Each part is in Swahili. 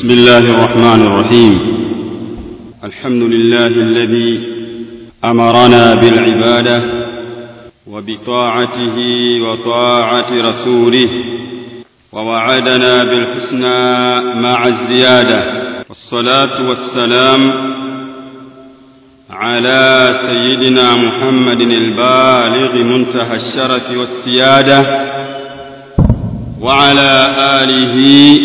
بسم الله الرحمن الرحيم الحمد لله الذي أمرنا بالعبادة وبطاعته وطاعة رسوله ووعدنا بالحسنى مع الزيادة والصلاة والسلام على سيدنا محمد البالغ منتهى الشرف والسيادة وعلى آله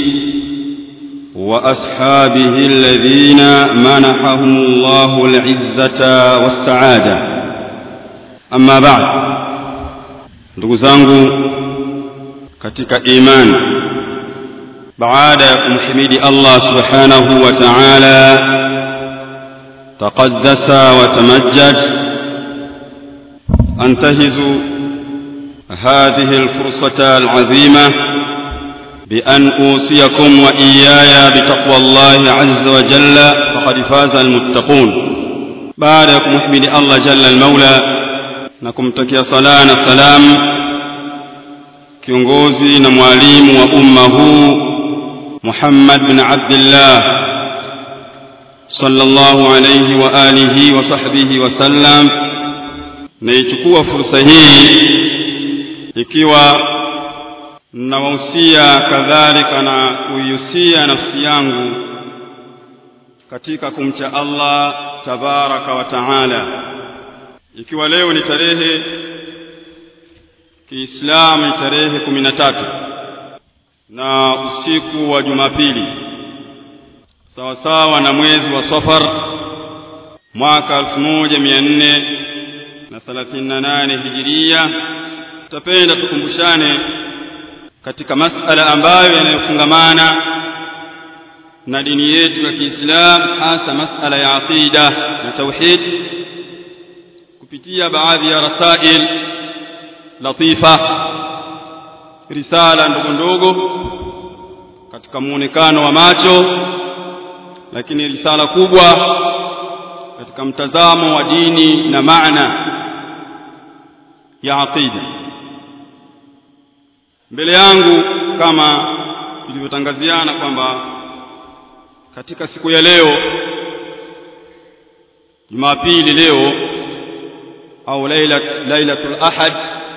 وأصحابه الذين منحهم الله العزة والسعادة أما بعد ndugu zangu katika imani baada ya kumhimidi Allah subhanahu wa ta'ala taqaddasa wa tamajjad antahizu هذه الفرصة العظيمة بأن أوصيكم وإياي بتقوى الله عز وجل فقد فاز المتقون بعد محمد الله جل المولى نكم تكي صلاة السلام kiongozi na mwalimu wa umma huu Muhammad bin Abdullah sallallahu alayhi wa alihi wa sahbihi wa sallam naichukua fursa hii ikiwa nawahusia kadhalika na kuihusia nafsi yangu katika kumcha Allah tabaraka wa taala ikiwa leo ni tarehe Kiislamu ni tarehe kumi na tatu na usiku wa Jumapili sawasawa na mwezi wa Safar mwaka elfu moja mia nne na thelathini na nane hijiria tutapenda tukumbushane katika masala ambayo yanayofungamana na dini yetu ya Kiislamu hasa masala ya aqida na tauhid kupitia baadhi ya rasail latifa risala ndogo ndogo katika muonekano wa macho lakini risala kubwa katika mtazamo wa dini na maana ya aqida mbele yangu kama tulivyotangaziana kwamba katika siku ya leo Jumapili leo au lailat lailatul ahad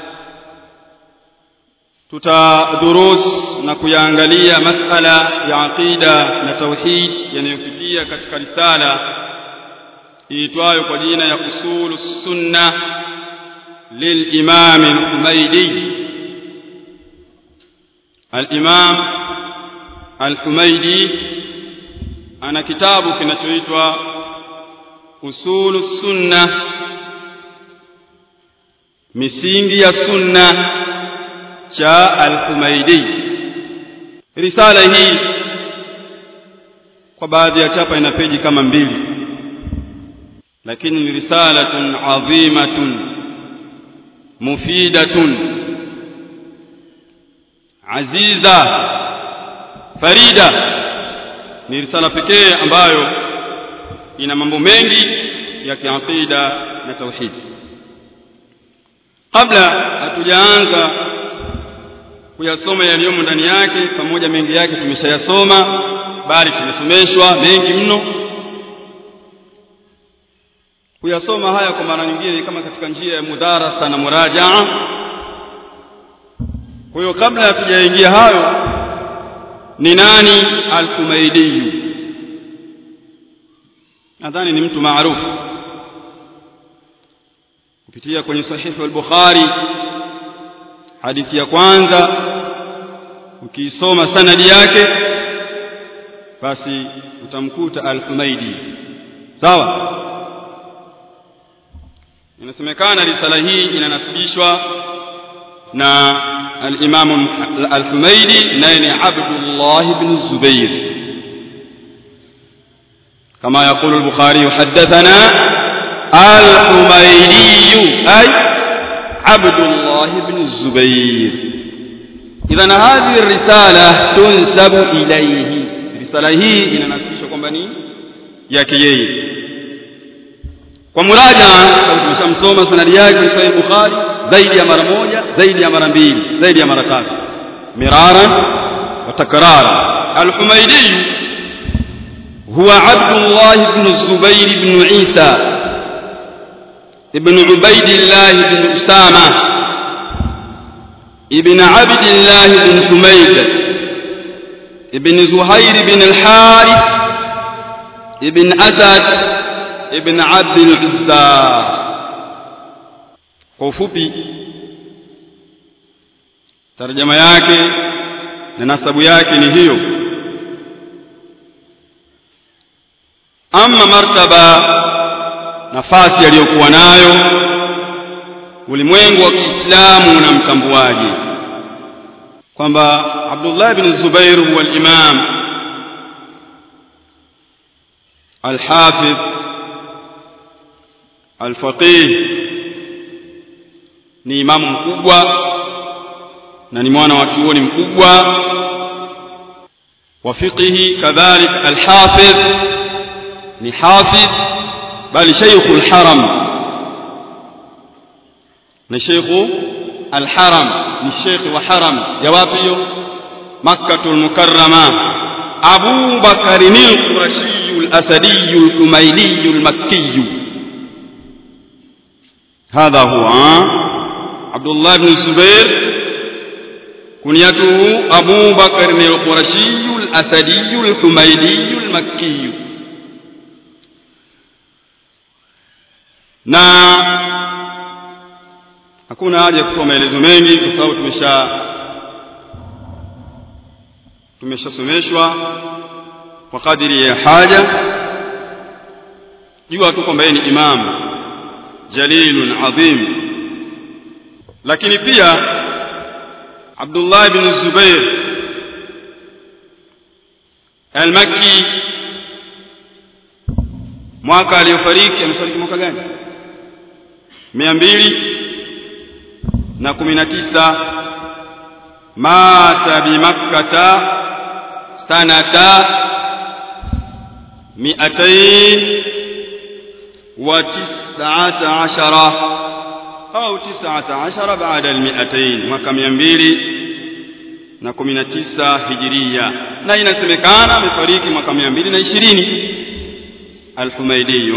tutadurus na kuyaangalia masala ya aqida na tauhid yanayopitia katika risala iitwayo kwa jina ya usulu sunna للإمام الحميدي الإمام الحميدي أنا كتاب kinachoitwa أصول السنة misingi ya sunna cha al-Humaidi risala hii kwa baadhi ya chapa ina peji kama mbili lakini ni risalatun adhimatun mufidatun aziza farida ni risala pekee ambayo ina mambo mengi ya kiaqida na tauhid kabla hatujaanza kuyasoma yaliyomo ndani yake pamoja mengi yake tumeshayasoma bali tumesomeshwa mengi mno kuyasoma haya kwa mara nyingine kama katika njia ya mudarasa na murajaa kwa hiyo kabla hatujaingia hayo ni nani al-Kumaidi nadhani ni mtu maarufu kupitia kwenye sahihi al-Bukhari hadithi ya kwanza ukiisoma sanadi yake basi utamkuta al-Humaidi sawa inasemekana risala hii inanasibishwa na al-Imam al-Humaidi naye ni Abdullah ibn Zubair kama يقول البخاري حدثنا الحميدي أي عبد الله بن الزبير إذا هذه الرسالة تنسب إليه رسالة هي inanasibishwa kwamba ni yake yeye kwa muraja tumeshamsoma sanadi yake Sahih Bukhari zaidi ya mara moja zaidi ya mara mbili zaidi ya mara tatu mirara wa takrara al-Humaydi هو عبد الله بن الزبير بن عيسى ابن عبيد الله بن أسامة ابن عبد الله بن حميد ابن زهير بن الحارث ابن أسد ابن عبد العزى kwa ufupi tarjama yake na nasabu yake ni hiyo ama martaba nafasi aliyokuwa nayo ulimwengu wa Kiislamu unamtambuaje kwamba Abdullah ibn Zubair huwa al-imam al-hafidh al-faqih ni imamu mkubwa na ni mwana wa chuoni mkubwa wa fiqhi kadhalik al-hafidh ni hafidh bali shaykhul haram ni shaykhu al-haram ni shaykh wa haram ya wapi hiyo makkatul mukarrama abu bakr al-qurashi al-asadi al-humaydi al-makki هذا هو عبد الله بن الزبير كنيته أبو بكر القرشي الأسدي الحميدي المكي na hakuna haja ya kutoa maelezo mengi kwa sababu tumesha tumeshasomeshwa kwa kadiri ya haja jua tu kwamba yeye ni imam jalilun adhim lakini pia Abdullah ibn Zubair al-Makki mwaka aliyofariki amefariki mwaka gani mia mbili na kumi na tisa mata bimakkata sanata miatain wa tisata ashara au tisata ashara baada almiatain mwaka mia mbili na kumi na tisa hijiria na inasemekana amefariki mwaka mia mbili na ishirini alhumaidi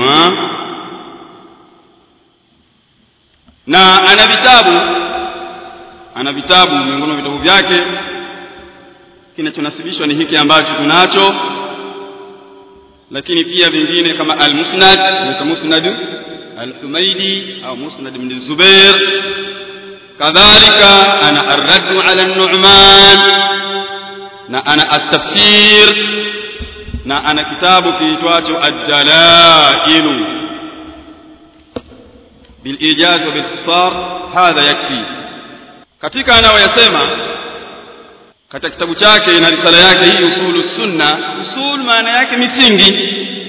na ana vitabu ana vitabu miongoni mwa vitabu vyake kinachonasibishwa ni hiki ambacho tunacho lakini pia vingine kama al-musnad na musnad al-humaidi au musnad ibn zubair kadhalika ana ar-radd ala an-nu'man na ana at-tafsir na ana kitabu kiitwacho ad-dalailu bil-ijaz wa bil-ikhtisar hadha yakfi katika anayoyasema katika kitabu chake na risala yake hii usulu sunna usul maana yake misingi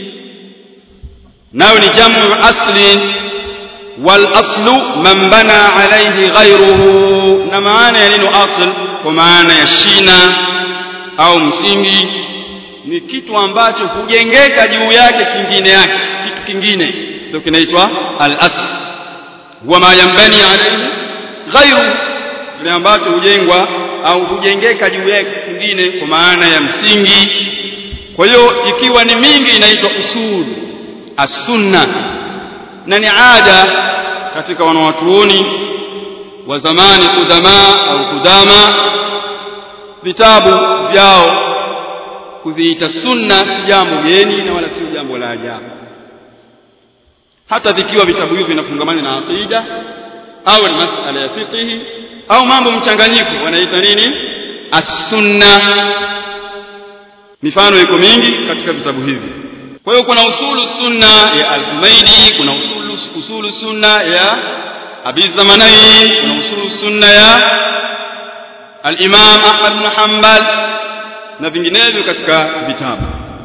nayo ni jamu asli wal aslu man bana alayhi ghayruhu na maana ya neno asl kwa maana ya shina au msingi ni kitu ambacho hujengeka juu yake kingine yake kitu kingine ndio kinaitwa al asl wa ma yanbani alayhi ghayru kile ambacho hujengwa au hujengeka juu yake kingine kwa maana ya msingi kwa hiyo ikiwa ni mingi inaitwa usul as-sunna na ni ada katika wanawatuoni wa zamani kudama au kudama vitabu vyao kuviita sunna si jambo geni na wala sio jambo la ajabu hata vikiwa vitabu hivyo vinafungamana na aqida au ni masala ya fiqh au mambo mchanganyiko wanaita nini as-sunna mifano iko mingi katika vitabu hivi kwa hiyo kuna usulu sunna ya al-Humaidi kuna usulu usulu sunna ya Abi Zamanai kuna usulu sunna ya al-Imam Ahmad bin Hanbal na vinginevyo katika vitabu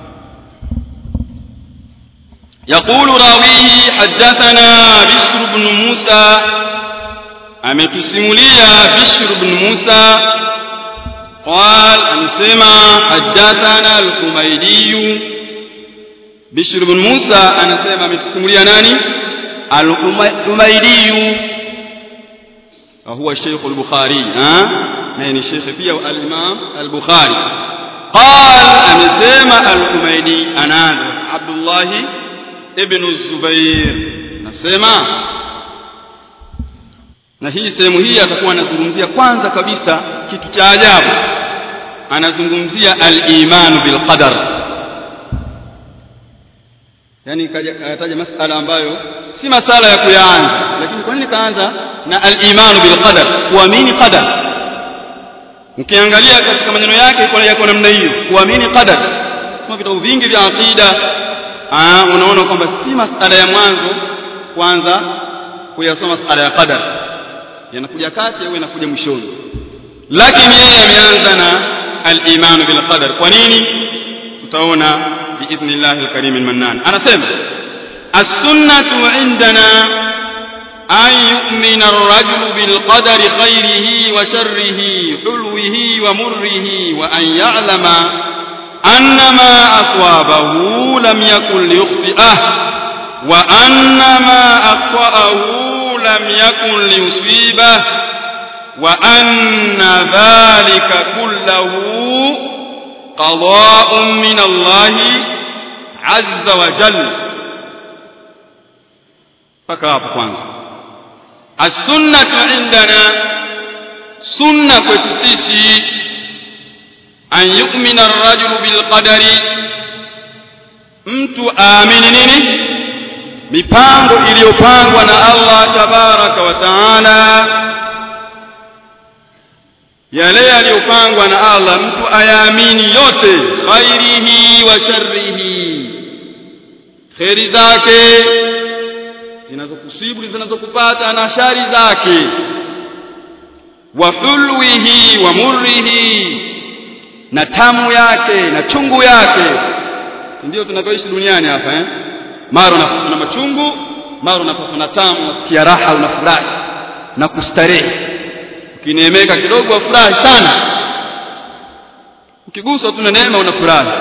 يقول راويه حدثنا بشر بن موسى ametusimulia Bishr ibn Musa قال anasema hadathana al-Humaydi Bishr ibn Musa anasema ametusimulia nani al-Humaydi huwa Sheikh al-Bukhari ha na ni Sheikh pia al-Imam al-Bukhari قال amesema al-Humaydi anan Abdullah ibn Zubair nasema na hii sehemu hii atakuwa anazungumzia kwanza kabisa kitu cha ajabu anazungumzia al-iman bil qadar yani kataja masala ambayo si masala ya kuyaanza lakini kwa nini kaanza na al-iman bil qadar kuamini qadar ukiangalia katika maneno yake iko yako namna hiyo kuamini qadar soma vitabu vingi vya aqida ah unaona kwamba si masala ya mwanzo kwanza kuyasoma masala ya qadar yanakuja kati au yanakuja mwishoni lakini yeye ameanza na al-iman bil qadar kwa nini tutaona biidhnillah al-karim al-mannan anasema as-sunnatu indana an yu'mina ar-rajulu bil qadari khayrihi wa sharrihi hulwihi wa murrihi wa an ya'lama anna ma aswabahu lam yakun liyukhti'ah wa anna ma aqta'ahu لم يكن ليصيبه وأن ذلك كله قضاء من الله عز وجل فكاف kwanza السنة عندنا سنة كتسيسي أن يؤمن الرجل بالقدر mtu aamini nini mipango iliyopangwa na Allah tabaraka wa taala yale yaliyopangwa na Allah mtu ayaamini yote khairihi wa sharrihi khairi zake zinazokusibu zinazokupata na shari zake wa hulwihi wa murrihi na tamu yake na chungu yake ndio tunavyoishi duniani hapa eh mara unapata machungu mara unapata na tamu unasikia raha unafurahi na kustarehe ukineemeka kidogo wafurahi sana ukiguswa tu na neema unafurahi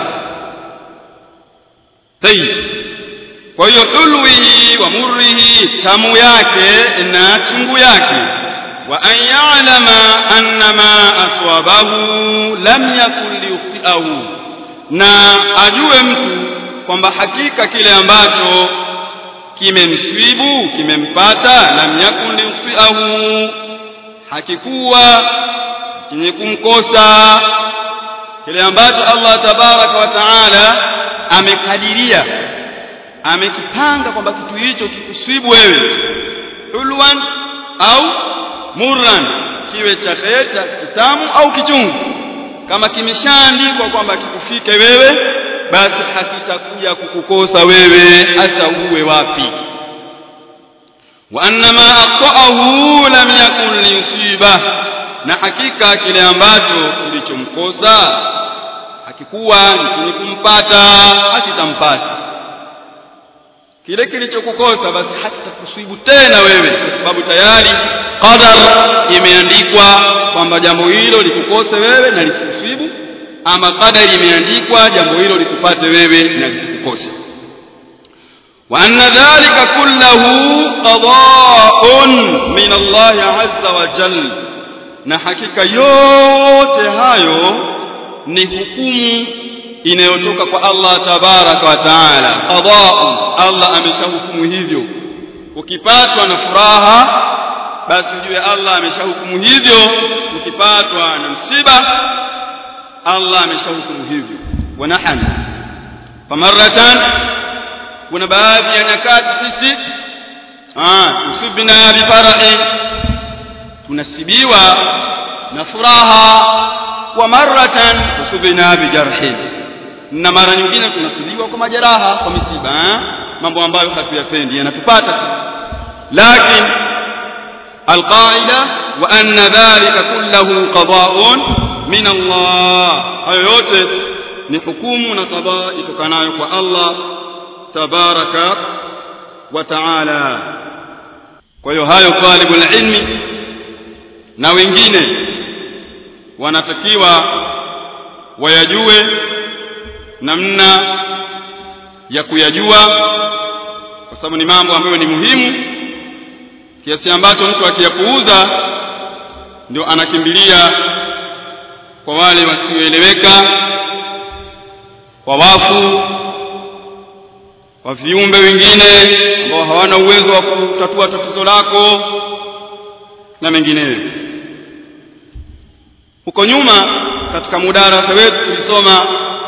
tayib kwa hiyo ulwihi wa murrihi tamu yake na chungu yake wa an ya'lama anna ma aswabahu lam yakun liyukhti'ahu na ajue mtu kwamba hakika kile ambacho kimemsibu kimempata lam yakun liyukhti'ahu hakikuwa chenye kumkosa kile ambacho Allah tabaraka wa taala amekadiria amekipanga kwamba kitu hicho kikusibu wewe hulwan au murran kiwe cha kheri cha kitamu au kichungu kama kimeshaandikwa kwamba kikufike wewe basi hakitakuja kukukosa wewe hata uwe wapi wa annama aqta'ahu lam yakun liyusiba na hakika kile ambacho kilichomkosa hakikuwa ni kumpata hakitampata kile kilichokukosa basi hakitakusibu tena wewe kwa sababu tayari qadar imeandikwa kwamba jambo hilo likukose wewe na lisikusibu ama qadari imeandikwa jambo hilo likupate wewe na lisikukose wa anna dhalika kullahu qada'un min Allah azza wa jalla na hakika yote hayo ni hukumu inayotoka kwa Allah tabaraka wa taala qada'u Allah ameshahukumu hivyo ukipatwa na furaha basi ujue Allah ameshahukumu hivyo ukipatwa na msiba Allah ameshahukumu hivyo wa nahnu famaratan kuna baadhi ya nyakati sisi ah tusibna bi farahi tunasibiwa na furaha wa maratan tusibna bi jarhin na mara nyingine tunasibiwa kwa majeraha kwa misiba eh? mambo ambayo hatuyapendi yanatupata lakini alqaida wa anna dhalika kullahu qada'un min Allah hayo yote ni hukumu na qada itokanayo kwa Allah tabaraka wa taala kwa hiyo hayo talibul ilmi na wengine wanatakiwa wayajue namna ya kuyajua kwa sababu ni mambo ambayo ni muhimu kiasi ambacho mtu akiyapuuza ndio anakimbilia kwa wale wasioeleweka kwa wafu kwa viumbe wengine ambao hawana uwezo wa kutatua tatizo lako na mengineyo huko nyuma katika mudarasa wetu tulisoma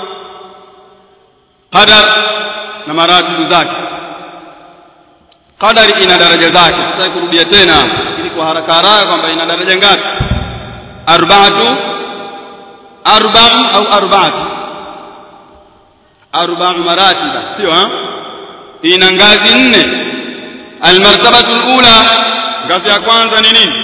qadar na maratibu zake qadari ina daraja zake sitaki kurudia tena ili kwa haraka haraka kwamba ina daraja ngapi arba'atu arba'u au arba'atu arba'u maratiba sio ina ngazi nne almartabatu alula ngazi ya kwanza ni nini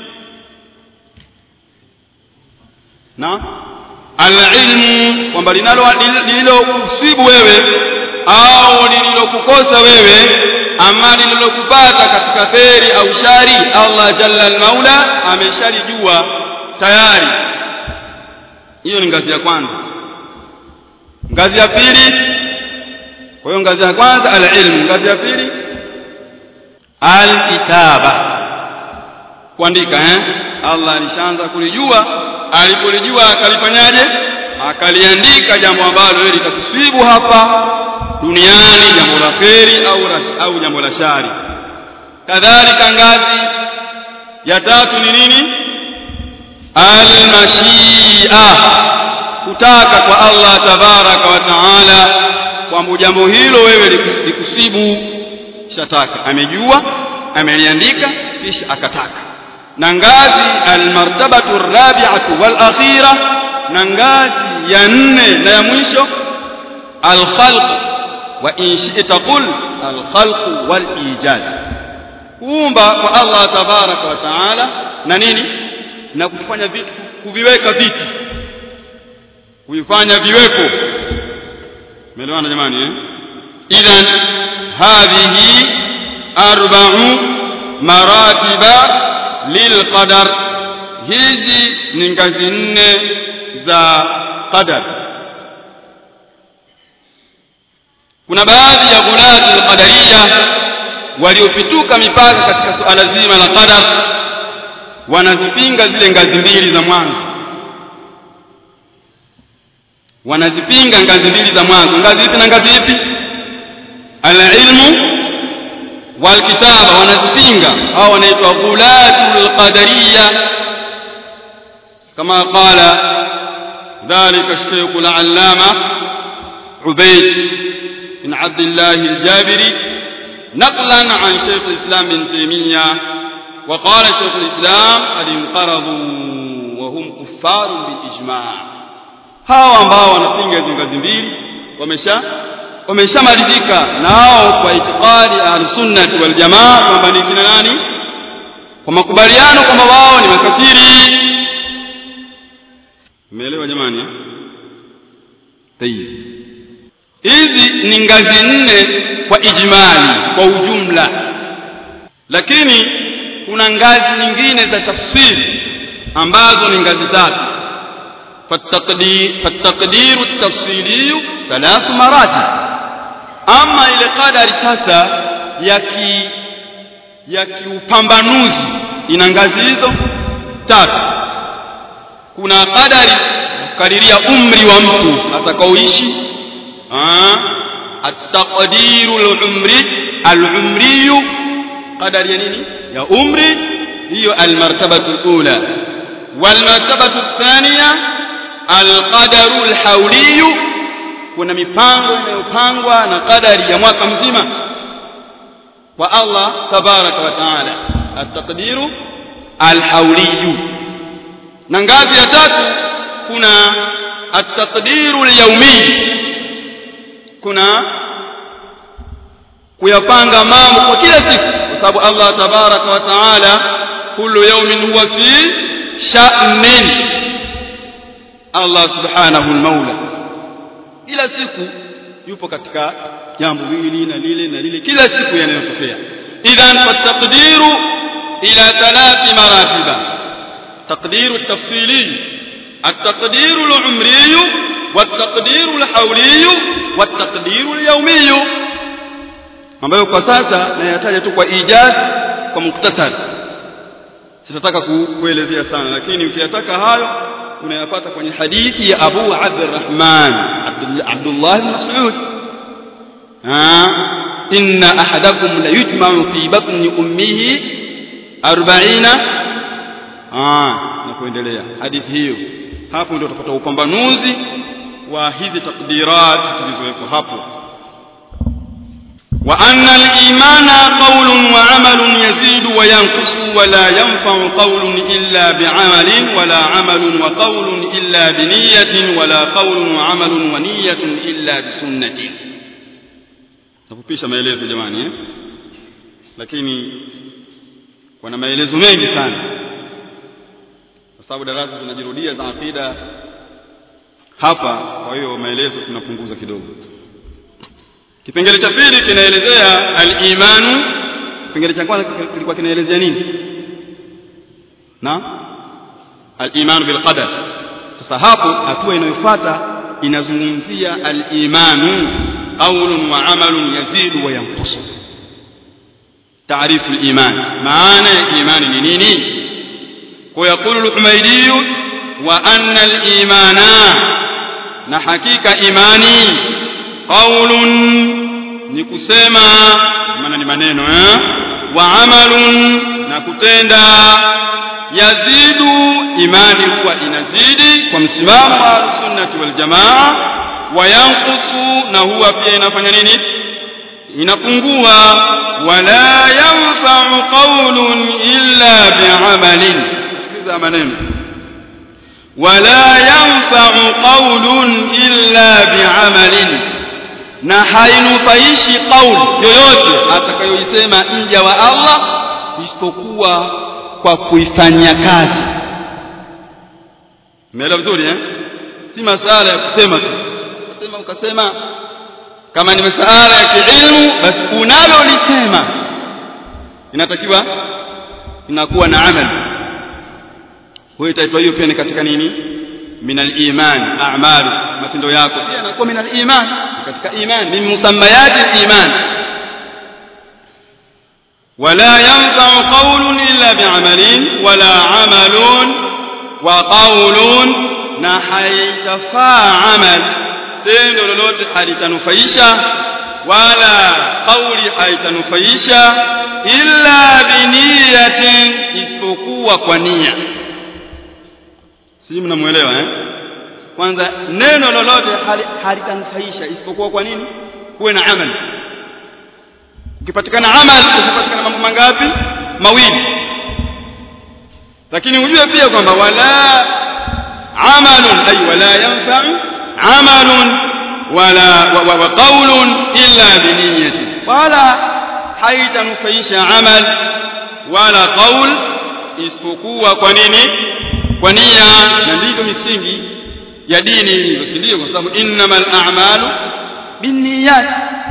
na alilmu kwamba linalo lililokusibu wewe au lililokukosa wewe ama lililokupata katika kheri au shari Allah jalla almaula ameshalijua tayari hiyo ni ngazi ya kwanza ngazi ya pili kwa hiyo ngazi ya kwanza alilmu ngazi ya pili alkitaba kuandika eh Allah alishaanza kulijua alipolijua akalifanyaje akaliandika jambo ambalo wewe litakusibu hapa duniani jambo la kheri au au jambo la shari kadhalika ngazi ya tatu ni nini almashia kutaka kwa Allah tabaraka wa taala kwamba jambo hilo wewe likusibu shataka amejua ameliandika kisha akataka na ngazi almartabatu rabi'atu wal akhira na ngazi ya nne na ya mwisho alkhalq wa in shi'ta qul alkhalq wal ijaz kuumba kwa Allah tabaraka wa taala na nini na kufanya vitu kuviweka vitu kuifanya viwepo umeelewana jamani eh idhan hadhihi arba'u maratiba lilqadar hizi ni ngazi nne za qadar kuna baadhi ya ghulati alqadariya waliopituka mipaka katika suala zima la qadar wanazipinga zile ngazi mbili za mwanzo wanazipinga ngazi mbili za mwanzo ngazi ipi na ngazi ipi alilmu walkitaba wanazipinga hao wanaitwa ghulatul qadariya kama qala ذلك الشيخ العلامة عبيد بن عبد الله الجابري نقلا عن شيخ الإسلام بن تيمية وقال شيخ الإسلام قد انقرضوا وهم كفار بالإجماع hawa ambao wanapinga hizo ngazi mbili wamesha wameshamalizika nao kwa itikadi ahlusunnati waljamaa kwamba ni kina nani kwa makubaliano kwamba wao ni makafiri umeelewa jamani tayib hizi ni ngazi nne kwa ijmali kwa ujumla lakini kuna ngazi nyingine za tafsiri ambazo ni ngazi tatu فالتقدير فالتقدير التفصيلي ثلاث مراتب اما ile qadari sasa ya ki ya kiupambanuzi ina ngazi hizo tatu kuna qadari kukadiria umri wa mtu atakaoishi at-taqdiru al-umri al-umri qadari ya nini ya umri hiyo al-martabatu al-ula wal-martabatu ath-thaniya alqadaru alhauliyu kuna mipango inayopangwa na kadari ya mwaka mzima kwa Allah tabaraka wa taala ataqdiru alhauliyu na ngazi ya tatu kuna ataqdiru alyawmi kuna kuyapanga mambo kwa kila siku kwa sababu Allah tabaraka wa taala kullu yawmin huwa fi sha'nin Allah subhanahu al-maula kila siku yupo katika jambo hili na lile na lile kila siku yanayotokea idhan fataqdiru ila thalath maratiba taqdiru at-tafsili at-taqdiru al-umri wat-taqdiru al-hawli wat-taqdiru al-yawmi ambayo kwa sasa nayataja tu kwa ijaz kwa muktasar sitataka kuelezea sana lakini ukiyataka hayo unayapata kwenye hadithi ya Abu Abdurrahman Abdullah bin Mas'ud inna ahadakum la yujma'u fi batni ummihi 40 na kuendelea hadithi hiyo hapo ndio utapata upambanuzi wa hizi takdirat zilizowekwa hapo wa anna al-imana qawlun wa 'amalun yazidu wa yanqusu wa la yanfa'u qawlun illa bi'amalin wa la 'amalun wa qawlun illa bi niyyatin wa la qawlun wa 'amalun wa niyyatun illa bi sunnatin nafupisha maelezo jamani eh lakini kuna maelezo mengi sana kwa sababu darasa zinajirudia za akida hapa kwa hiyo maelezo tunapunguza kidogo kipengele cha pili kinaelezea al-imanu kipengele cha kwanza kilikuwa kinaelezea nini na al-imanu bil qadar sasa hapo hatua inayofuata inazungumzia al-imanu qawlun wa amalun yazidu wa yanqusu taarifu al-iman maana ya imani ni nini ويقول الحميدي وأن الإيمان نحكيك إيماني قول نكسما maana ni maneno eh wa amalun na kutenda yazidu imani huwa inazidi kwa msimamo wa sunnati wal jamaa wa yanqusu na huwa pia inafanya nini inapungua wala yanfa'u qawlun illa bi'amalin sikiliza maneno wala yanfa'u qawlun illa bi'amalin na hainufaishi qauli yoyote atakayoisema mja wa Allah isipokuwa kwa kuifanyia kazi umeelewa vizuri eh si masala ya kusema tu ukasema ukasema kama ni masala ya kiilmu basi unalolisema inatakiwa inakuwa na amali huyo itaitwa hiyo pia ni katika nini min al-iman a'malu matendo yako pia inakuwa min al-iman katika iman min musammayati al-iman ولا ينفع قول إلا بعمل ولا عمل وقول نحيتفا عمل tendo lolote halitanufaisha wala kauli haitanufaisha illa biniyatin isipokuwa kwa nia sijui mnamuelewa eh kwanza neno lolote halitanufaisha isipokuwa kwa nini kuwe na amali ukipatikana amali ukipatikana mambo mangapi mawili lakini ujue pia kwamba wala amalun ay wala yanfa'u amalun wala wa, wa qawlun illa biniyati wala haitanufaisha amal wala qaul isipokuwa kwa nini kwa nia na ndivyo misingi ya dini ilivyo si ndio kwa sababu innamal a'malu binniyat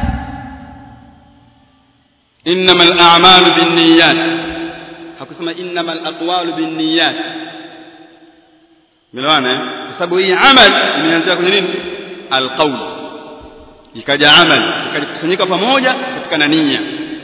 innamal a'malu binniyat hakusema innamal aqwalu binniyat Umeelewana eh? Kwa sababu hii amal imeanzia kwenye nini? Alqaul. Ikaja amal, ikakusanyika pamoja katika na nia.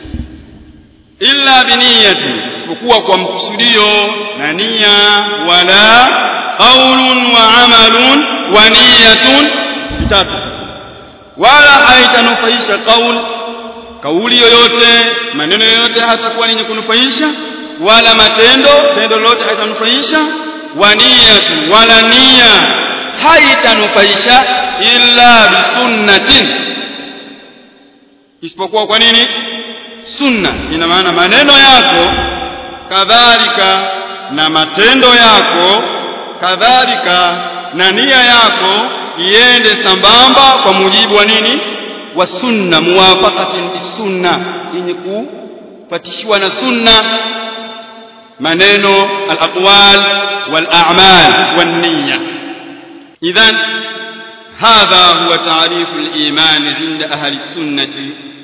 Illa biniyati, isipokuwa kwa mkusudio na nia wala qaulun wa amalun wa niyatun vitatu. Wala haitanufaisha qaul kauli yoyote, maneno yoyote hatakuwa yenye kunufaisha wala matendo, tendo lolote haitanufaisha waniyatu wala nia haitanufaisha illa bisunnatin isipokuwa kwa nini sunna ina maana maneno yako kadhalika na matendo yako kadhalika na nia yako iende sambamba kwa mujibu wa nini wa sunna muwafaqatin bisunna yenye kupatishiwa na sunna maneno al-aqwal والأعمال والنية إذا هذا هو تعريف الإيمان عند أهل السنة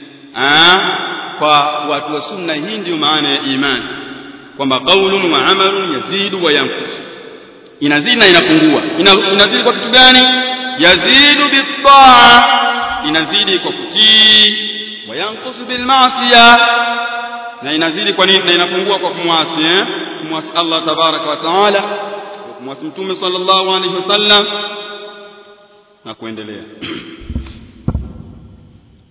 وواتوا السنة هندي معنى إيمان kwamba qaulun wa amalun yazidu wa yanqus inazidi na inapungua inazidi kwa kitu gani yazidu bitaa inazidi kwa kutii wa yanqusu bil ma'siyah na inazidi kwa nini na inapungua kwa kumwasi eh kumwasi Allah tabaraka wa taala kumwasi mtume sallallahu alaihi wasallam na kuendelea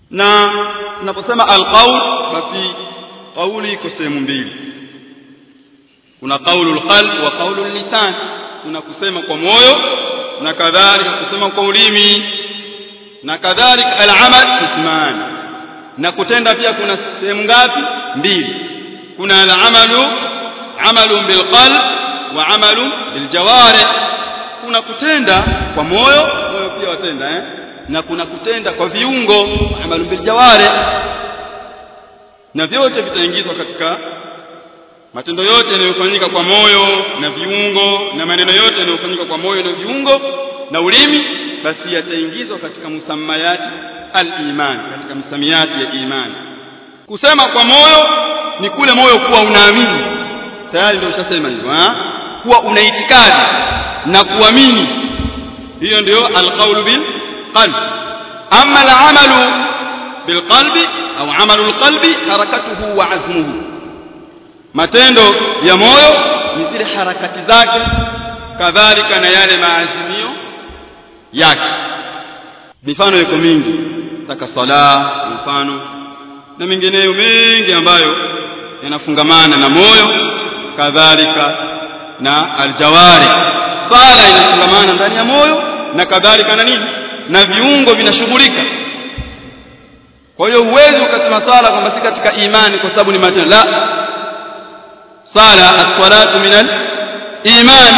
na tunaposema alqaul basi kauli iko sehemu mbili kuna qaulul qalb wa qaulul lisan kuna kusema kwa moyo na kadhalika kusema kwa ulimi na kadhalika al-amal isman na kutenda pia kuna sehemu ngapi mbili kuna al-amalu amalu bil qalb wa amalu bil jawarih kuna kutenda kwa moyo moyo pia watenda eh na kuna kutenda kwa viungo amalu bil jawarih na vyote vitaingizwa katika matendo yote yanayofanyika kwa moyo na viungo na maneno yote yanayofanyika kwa moyo na viungo na ulimi basi yataingizwa katika musammayati al-iman katika msamiati ya imani kusema kwa moyo ni kule moyo kuwa unaamini tayari ndio ushasema hivyo kuwa una itikadi na kuamini hiyo ndio alqaulu bil qalb amma al-amalu bil qalbi au amalu al-qalbi harakatuhu wa azmuhu matendo ya moyo ni zile harakati zake kadhalika na yale maazimio yake mifano iko mingi taka sala mfano na mengineyo mengi ambayo yanafungamana na moyo kadhalika na aljawari sala inafungamana ndani ya moyo na kadhalika na nini na viungo vinashughulika kwa hiyo huwezi ukasema sala kwamba si katika imani kwa sababu ni matendo la sala as-salatu min al-iman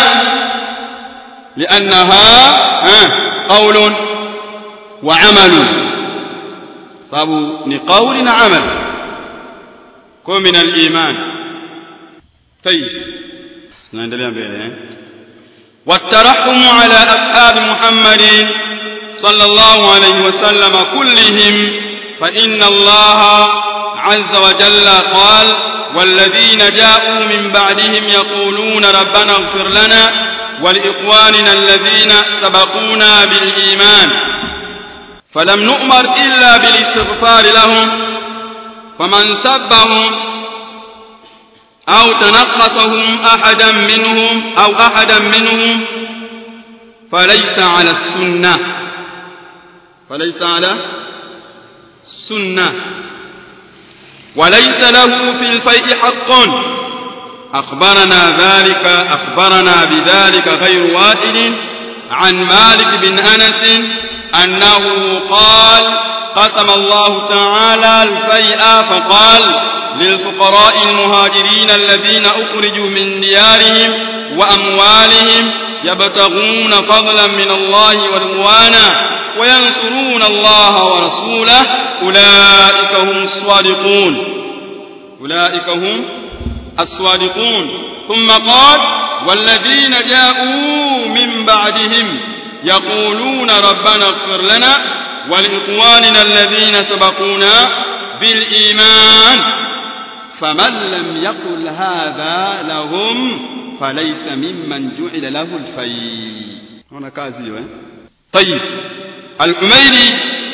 لأنها قول وعمل sababu ni qauli na amal kwa min al-iman طيب naendelea mbele eh والترحم على أصحاب محمد صلى الله عليه وسلم كلهم فإن الله عز وجل قال والذين جاءوا من بعدهم يقولون ربنا اغفر لنا ولإخواننا الذين سبقونا بالإيمان فلم نؤمر إلا بالاستغفار لهم فمن سبهم أو تنقصهم أحدا منهم أو أحدا منهم فليس على السنة فليس على السنة وليس له في الفيء حق أخبرنا ذلك أخبرنا بذلك غير واحد عن مالك بن أنس أنه قال قسم الله تعالى الفيء فقال للفقراء المهاجرين الذين أخرجوا من ديارهم وأموالهم يبتغون فضلا من الله ورضوانا وينصرون الله ورسوله أولئك هم الصادقون أولئك هم الصادقون ثم قال والذين جاءوا من بعدهم يقولون ربنا اغفر لنا ولإخواننا الذين سبقونا بالإيمان فمن لم يقل هذا لهم فليس ممن جعل له الفيء هنا كازي طيب الحميدي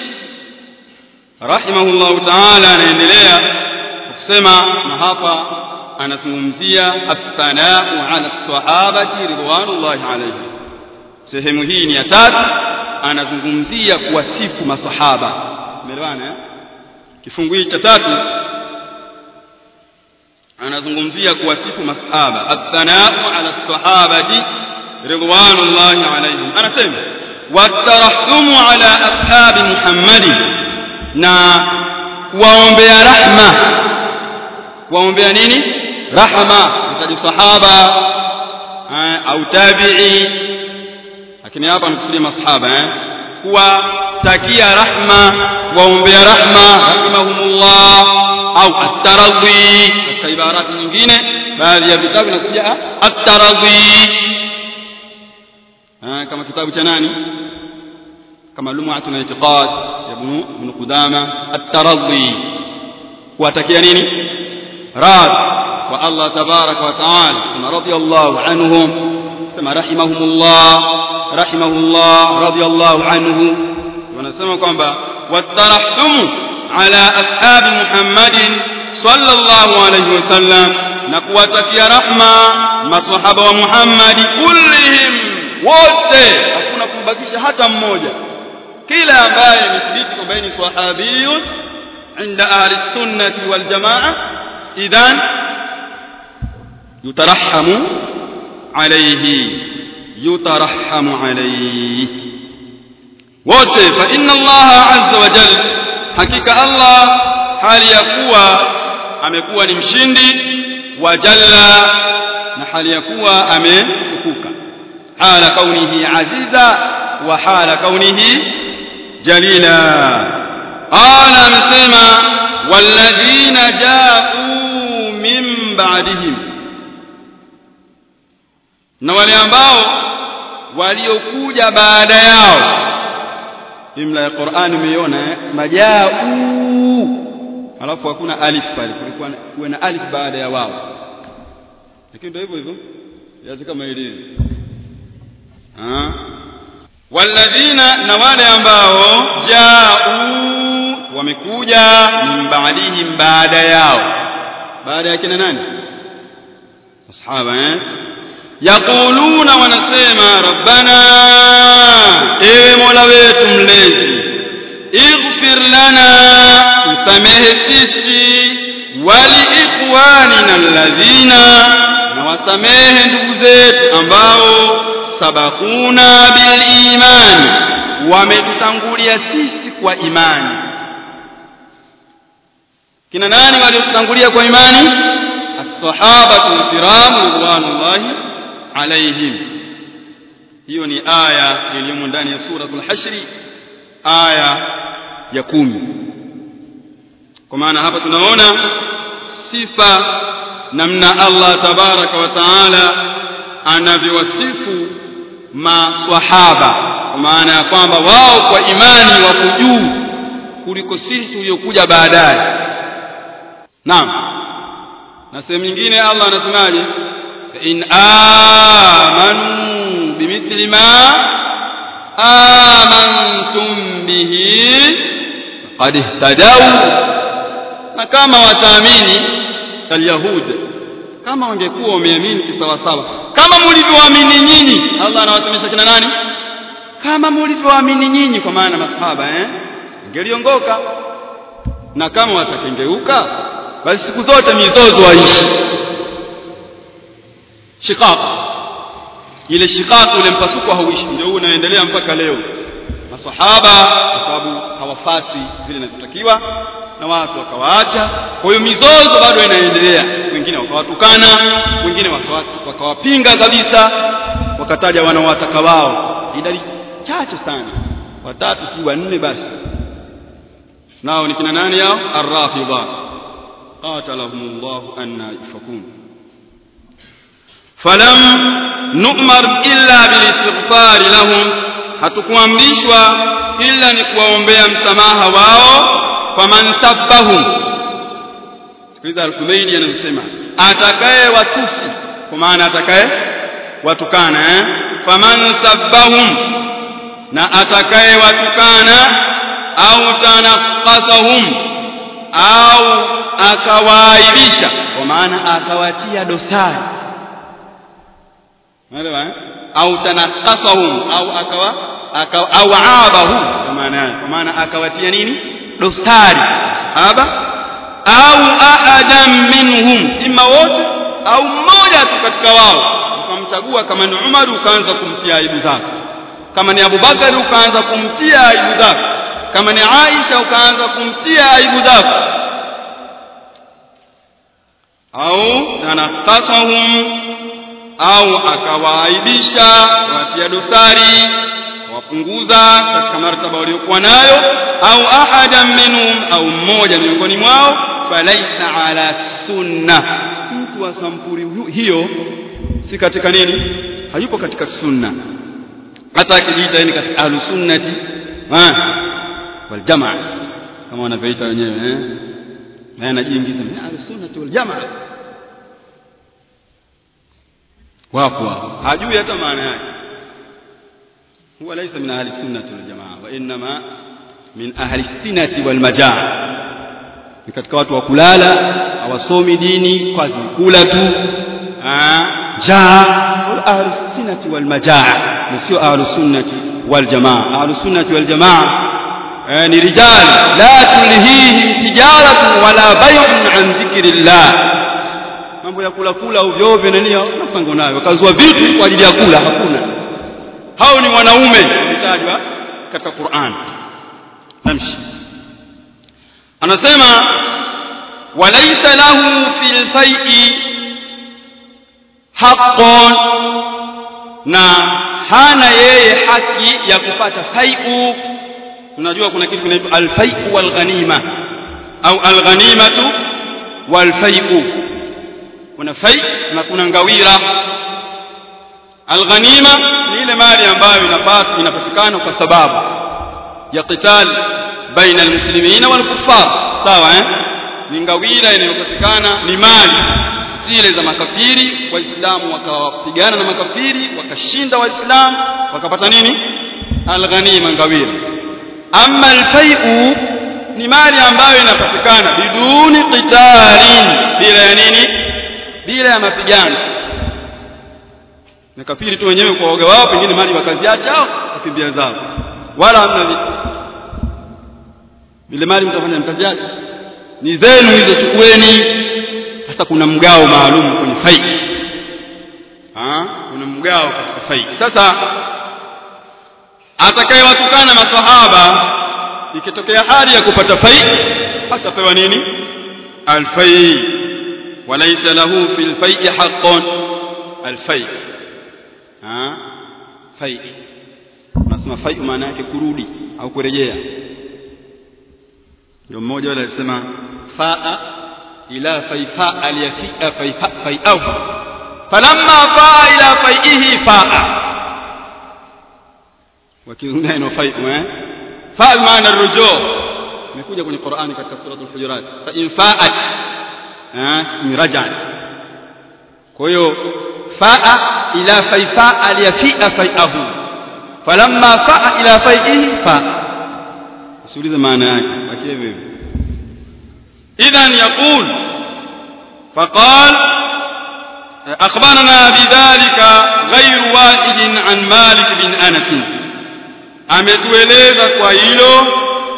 رحمه الله تعالى anaendelea kusema na hapa anazungumzia athanau ala sahabati ridwanullahi alayhi sehemu hii ni ya tatu anazungumzia kuwasifu masahaba umeelewana eh kifungu hiki cha tatu anazungumzia kuwasifu masahaba athanau ala sahabati ridwanullahi alayhim anasema watarahumu ala ashabi muhammadi na kuwaombea rahma kuwaombea nini rahma mtaji sahaba au tabi'i lakini hapa amekusudia masahaba eh kuwatakia rahma waombea rahma rahimahumullah au at-taradhi katika ibarati nyingine baadhi ya vitabu vinakuja at-taradhi kama kitabu cha nani kama lum'atun al-i'tiqad ibn ibn qudama at-taradhi kuwatakia nini rad wa Allah tabaraka wa taala kama radiyallahu anhum kama rahimahumullah rahimahullah radiyallahu anhu wanasema kwamba watarahumu ala ashabi muhammadin sallallahu alayhi wasallam na kuwatakia rahma maswahaba wa muhammadi kullihim wote hakuna kubakisha hata mmoja kila ambaye imethibiti kwamba ni sahabiyun inda ahli sunnati wal jamaa idhan yutarahamu alayhi yutarahamu alayhi wote fa inna Allah azza wa jalla hakika Allah hali ya kuwa amekuwa ni mshindi wa jalla na hali ya kuwa ametukuka hala kaunihi aziza wa hala kaunihi jalila qala amesema walladhina ja'u min ba'dihim na wale ambao waliokuja baada yao jumla ya Qur'an umeiona eh? majau alafu hakuna alif pale kulikuwa kuwe na alif baada ya wao lakini ndio hivyo hivyo yazi kama ilivyo ah walladhina na wale ambao jau wamekuja min ba'dihim baada yao baada ya kina nani ashaba eh yaquluna wanasema rabbana ewe mola wetu mlezi ighfir lana usamehe sisi wali ikhwanina alladhina na wasamehe ndugu zetu ambao sabakuna bil imani wametutangulia sisi kwa imani kina nani waliotutangulia kwa imani as-sahabatu al-kiram ridwanullahi alaihim hiyo ni aya iliyomo ndani ya suratul hashri aya ya kumi kwa maana hapa tunaona sifa namna Allah tabaraka wa taala anavyowasifu maswahaba kwa maana ya kwamba wao kwa imani wako juu kuliko sisi tuliokuja baadaye naam na sehemu nyingine Allah anasemaje in amanu bimithli ma amantum bihi qad ihtadaw na kama wataamini kalyahud kama wangekuwa wameamini kisawasawa kama mlivyoamini nyinyi Allah anawasemesha kina nani kama mlivyoamini nyinyi kwa maana masahaba eh ingeliongoka na kama watakengeuka basi siku zote mizozo waishi shiqaq ile shiqaq ule mpasuko hauishi ndio unaendelea mpaka leo masahaba kwa sababu hawafati vile inavyotakiwa na watu wakawaacha kwa hiyo mizozo bado inaendelea wengine wakawatukana wengine wakawapinga kabisa wakataja wanaowataka wao idadi chache sana watatu si wanne basi nao ni kina nani yao arrafidha qatalahumullahu anna yufakun falam nu'mar illa bilistighfar lahum hatukuamrishwa ila ni kuwaombea msamaha wao faman sabbahum sikiliza al-Kumaini anasema atakaye watusi kwa maana atakaye watukana eh faman sabbahum na atakaye watukana au tanaqasahum au akawaaibisha kwa maana akawatia dosari Unaelewa eh? Au tanakasahum au akawa au aabahu kwa maana kwa maana akawatia nini? Dosari sahaba au ahadan minhum imma wote au mmoja tu katika wao ukamchagua kama ni Umar ukaanza kumtia aibu zako kama ni Abu Bakar ukaanza kumtia aibu zako kama ni Aisha ukaanza kumtia aibu zako au tanakasahum au akawaaibisha watia dosari wapunguza katika martaba waliokuwa nayo au ahadan minhum au mmoja miongoni mwao falaisa ala sunna mtu wa sampuri hiyo si katika nini hayupo katika sunna hata akijiita ni katika ahlu sunnati wal jamaa kama wanavyoita wenyewe eh na anajiingiza ni ahlu sunnati wal jamaa wapo hajui hata maana yake huwa laysa min ahli sunnati wal jamaa wa inma min ahli sinati wal majaa ni katika watu wa kulala hawasomi dini kwa kula tu jaa wal ahli sinati wal majaa na sio ahli sunnati wal jamaa ahlu sunnati wal jamaa eh, ni rijal la tulhihim tijaratun wala bay'un an dhikrillah mambo ya kula kula ovyo ovyo nani napango nayo wakazua vitu kwa ajili ya kula hakuna hao ni wanaume wametajwa katika Qur'an namshi anasema walaysa lahu fil fai'i haqqun na hana yeye haki ya kupata fai'u unajua kuna kitu kinaitwa al-fai'u wal ghanima au al-ghanimatu wal fai'u kuna fai na kuna ngawira alghanima ni ile mali ambayo inapata inapatikana kwa sababu ya qital baina almuslimina wal kuffar sawa eh ni ngawira inayopatikana ni mali zile za makafiri waislamu wakapigana na makafiri wakashinda waislamu wakapata nini alghanima ngawira amma alfai'u ni mali ambayo inapatikana biduni qitalin bila ya nini bila ya mapigano na kafiri tu wenyewe kwa woga wao pengine mali wakaziacha au wakimbia zao wala hamna vitu vile mali mtafanya mtaziacha ni zenu hizo chukueni sasa kuna mgao maalum kwenye fai ah kuna mgao katika fai sasa atakayewatukana maswahaba ikitokea hali ya kupata fai atapewa nini alfai وليس له في الفيء حق الفيء ها فيء nasema fai maana yake kurudi au kurejea ndio mmoja wale alisema faa ila faifa aliyafia faifa faiau falamma faa ila faihi faa wakizungumza neno fai eh faa maana rujuu imekuja kwenye Qur'ani katika sura al-Hujurat fa in fa'at imrajat kwa hiyo faa ila faifa aliyafia faiahu falamma faa ila faihi fa usiulize maana yake achie hivyo idhan yaqul فقال أخبرنا بذلك غير واحد عن مالك بن أنس ametueleza kwa hilo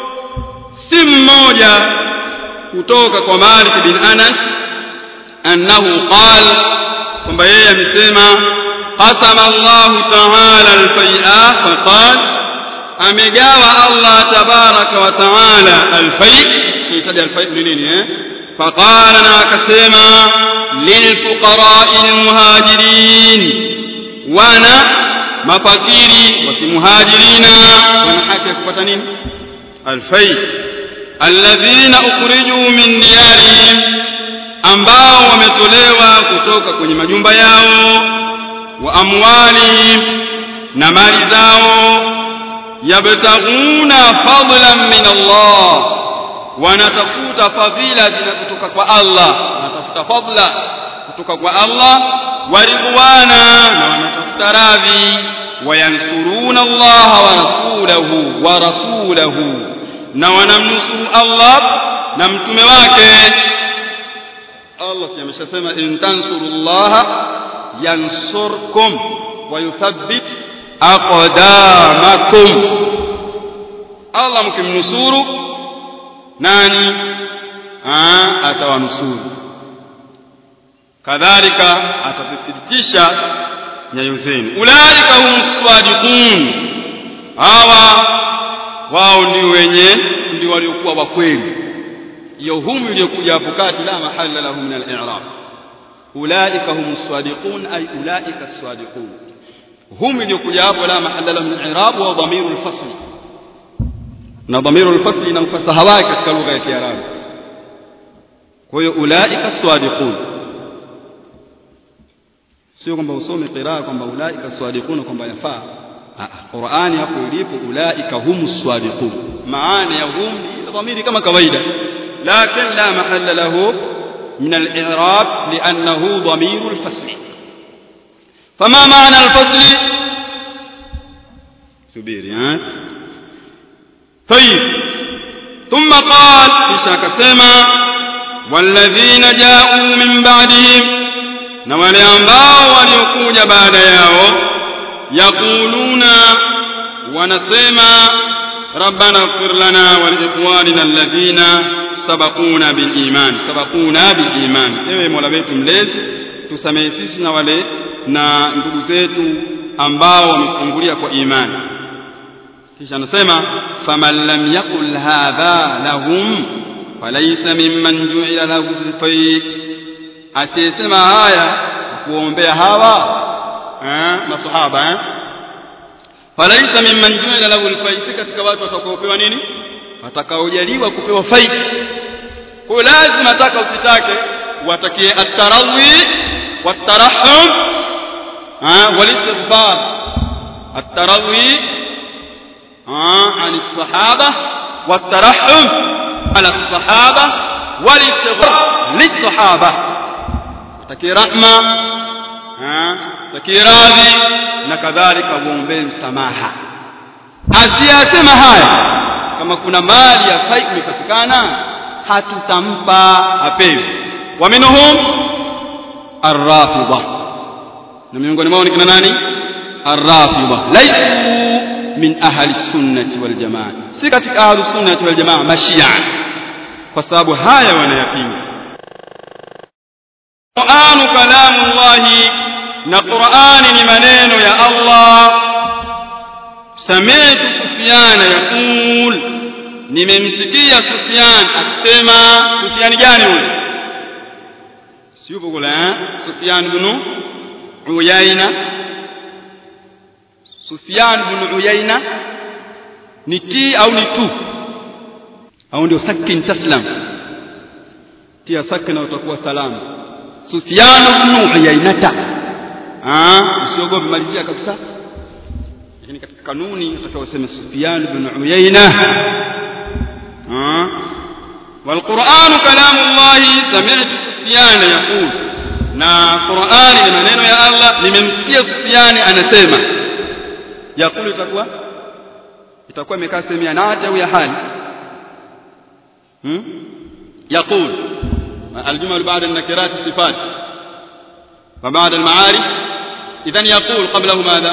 si mmoja kutoka kwa Malik bin Anas annahu qal kwamba yeye amesema qasama Allah ta'ala al-fai'a faqal amegawa Allah tabaraka wa ta'ala al-fai' kitaja al-fai' ni nini eh faqala na akasema lilfuqara'i al-muhajirin wana mafakiri wa kimuhajirina wana haki ya kupata nini al-fai' alladhina ukhriju min diyarihim ambao wametolewa kutoka kwenye majumba yao wa amwalihim na mali zao yabtaghuna fadlan min Allah wanatafuta fadhila kutoka kwa Allah wanatafuta fadla kutoka kwa Allah waridwana na wanatafuta radhi wayansuruna Allah wa rasulahu wa rasulahu na wanamnusuru Allah na mtume wake Allah si ameshasema in tansurullaha yansurkum wa yuthabbit aqdamakum Allah mkimnusuru nani atawanusuru kadhalika atathibitisha nyayo zenu ulaika hum sadiqun hawa wao ndio wenye ndio waliokuwa wa kweli hiyo hum iliyokuja hapo kati la mahalla lahu min al-i'rab ulaika hum sadiqun ay ulaika as-sadiqun hum iliyokuja hapo la mahalla lahu min al-i'rab wa dhamiru al-fasl na dhamiru al-fasl ina ufasaha wake katika lugha ya Kiarabu kwa hiyo ulaika as-sadiqun sio kwamba usome qiraa kwamba ulaika as-sadiqun kwamba yafaa Qur'ani hapo ilipo ulaika humus sadiqun maana ya hum ni dhamiri kama kawaida lakin la mahalla lahu min al-i'rab li'annahu dhamir al-fasl فما معنى الفصل سبيري ها طيب ثم قال kisha akasema والذين جاءوا من بعدهم na wale ambao waliokuja baada yao yaquluna wanasema rabbana ighfir lana wa liikhwanina alladhina sabaquna bil iman sabaquna bil iman ewe mola wetu mlezi tusamehe sisi na wale na ndugu zetu ambao wamefungulia kwa imani kisha anasema faman lam yaqul hadha lahum falaysa mimman ju'ila lahu al-fayt asiyesema haya kuombea hawa eh masahaba eh falaysa mimman ju'ila lahu al-fayt katika watu watakaopewa nini watakaojaliwa kupewa faida kwa lazima taka usitake watakie at-tarawih wat-tarahhum wal-istighfar at-tarawih عن الصحابة والترحم على الصحابة والاستغفار للصحابة تكي رحمة تكي راضي نكذلك ومبين msamaha asiyasema haya kama kuna mali ya fai imepatikana hatutampa apewe wa minhum arrafida na miongoni mwao ni kina nani arrafida laisu min ahli sunnati wal jamaa si katika ahli sunnati wal jamaa mashia kwa sababu haya wanayapinga Qur'anu kalamullahi na Qur'ani ni maneno ya Allah sami'tu Sufyan yaqul nimemsikia Sufyan akisema Sufyan gani huyo si yupo kule eh Sufyan ibn Uyayna Sufyan bin Uyayna ni ti au ni tu au ndio sakin taslam tia sakina utakuwa salama Sufyan bin Uyaynata ah usiogope malizia kabisa lakini katika kanuni utakaosema Sufyan bin Uyayna ah والقرآن كلام الله سمعت سفيان يقول na Qur'ani ni maneno ya Allah nimemsikia Sufyani anasema yakulu itakuwa itakuwa imekaa sehemu ya nati au ya hali hmm? يقول الجمل بعد النكرات الصفات وبعد المعارف إذن يقول قبله ماذا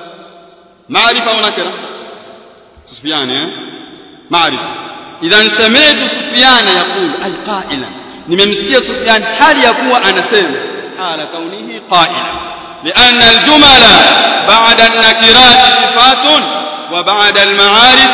معرفة ونكرة سفيان معرفة إذا سمعت سفيان يقول أي قائلا nimemsikia Sufyan hali ya kuwa anasema hala kaunihi qaila لأن الجمل بعد النكرات صفات وبعد المعارف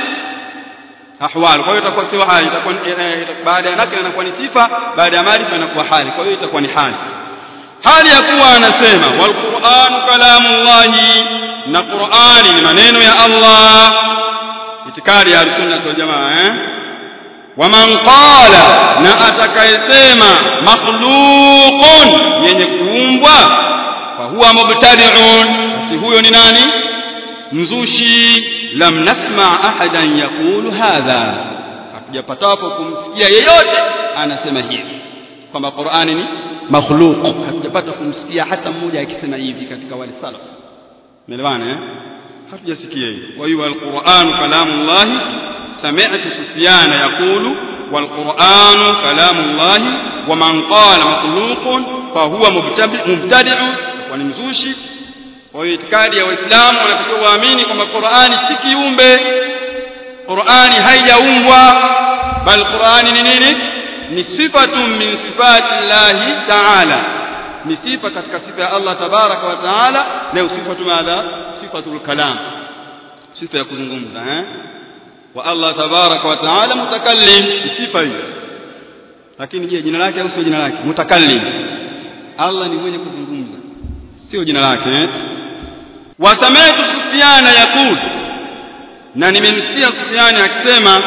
أحوال kwa hiyo itakuwa sio hali itakuwa baada ya nakira inakuwa ni sifa baada ya maarifa inakuwa hali kwa hiyo itakuwa ni hali hali ya kuwa anasema wal Qur'an kalamullahi na Qur'ani ni maneno ya Allah itikadi ya sunna wal jamaa eh waman qala na atakayesema makhluqun yenye kuumbwa fa huwa mubtadi'un basi huyo ni nani mzushi lam nasma ahadan yaqulu hadha hatujapatapo kumsikia yeyote anasema hivi kwamba Qur'ani ni makhluq hatujapata kumsikia hata mmoja akisema hivi katika wale salaf umeelewana eh hatujasikia hivi kwa hiyo alquran kalamullah sami'tu sufyan yaqulu والقرآن كلام الله ومن قال مخلوق فهو مبتدع ونمزوشي kwa hiyo itikadi ya waislamu wanatakiwa waamini kwamba Qur'ani si kiumbe Qur'ani haijaumbwa bal Qur'ani ni nini ni sifatun min sifati llahi ta'ala ni sifa katika sifa ya Allah tabaraka wa taala na sifatu madha sifatul kalam sifa ya kuzungumza eh wa Allah tabaraka wa taala mutakallim sifa hiyo lakini je jina lake au sio jina lake mutakallim Allah ni mwenye kuzungumza sio jina lake eh wasamaitu Sufyana yakul na nimemsikia Sufyani akisema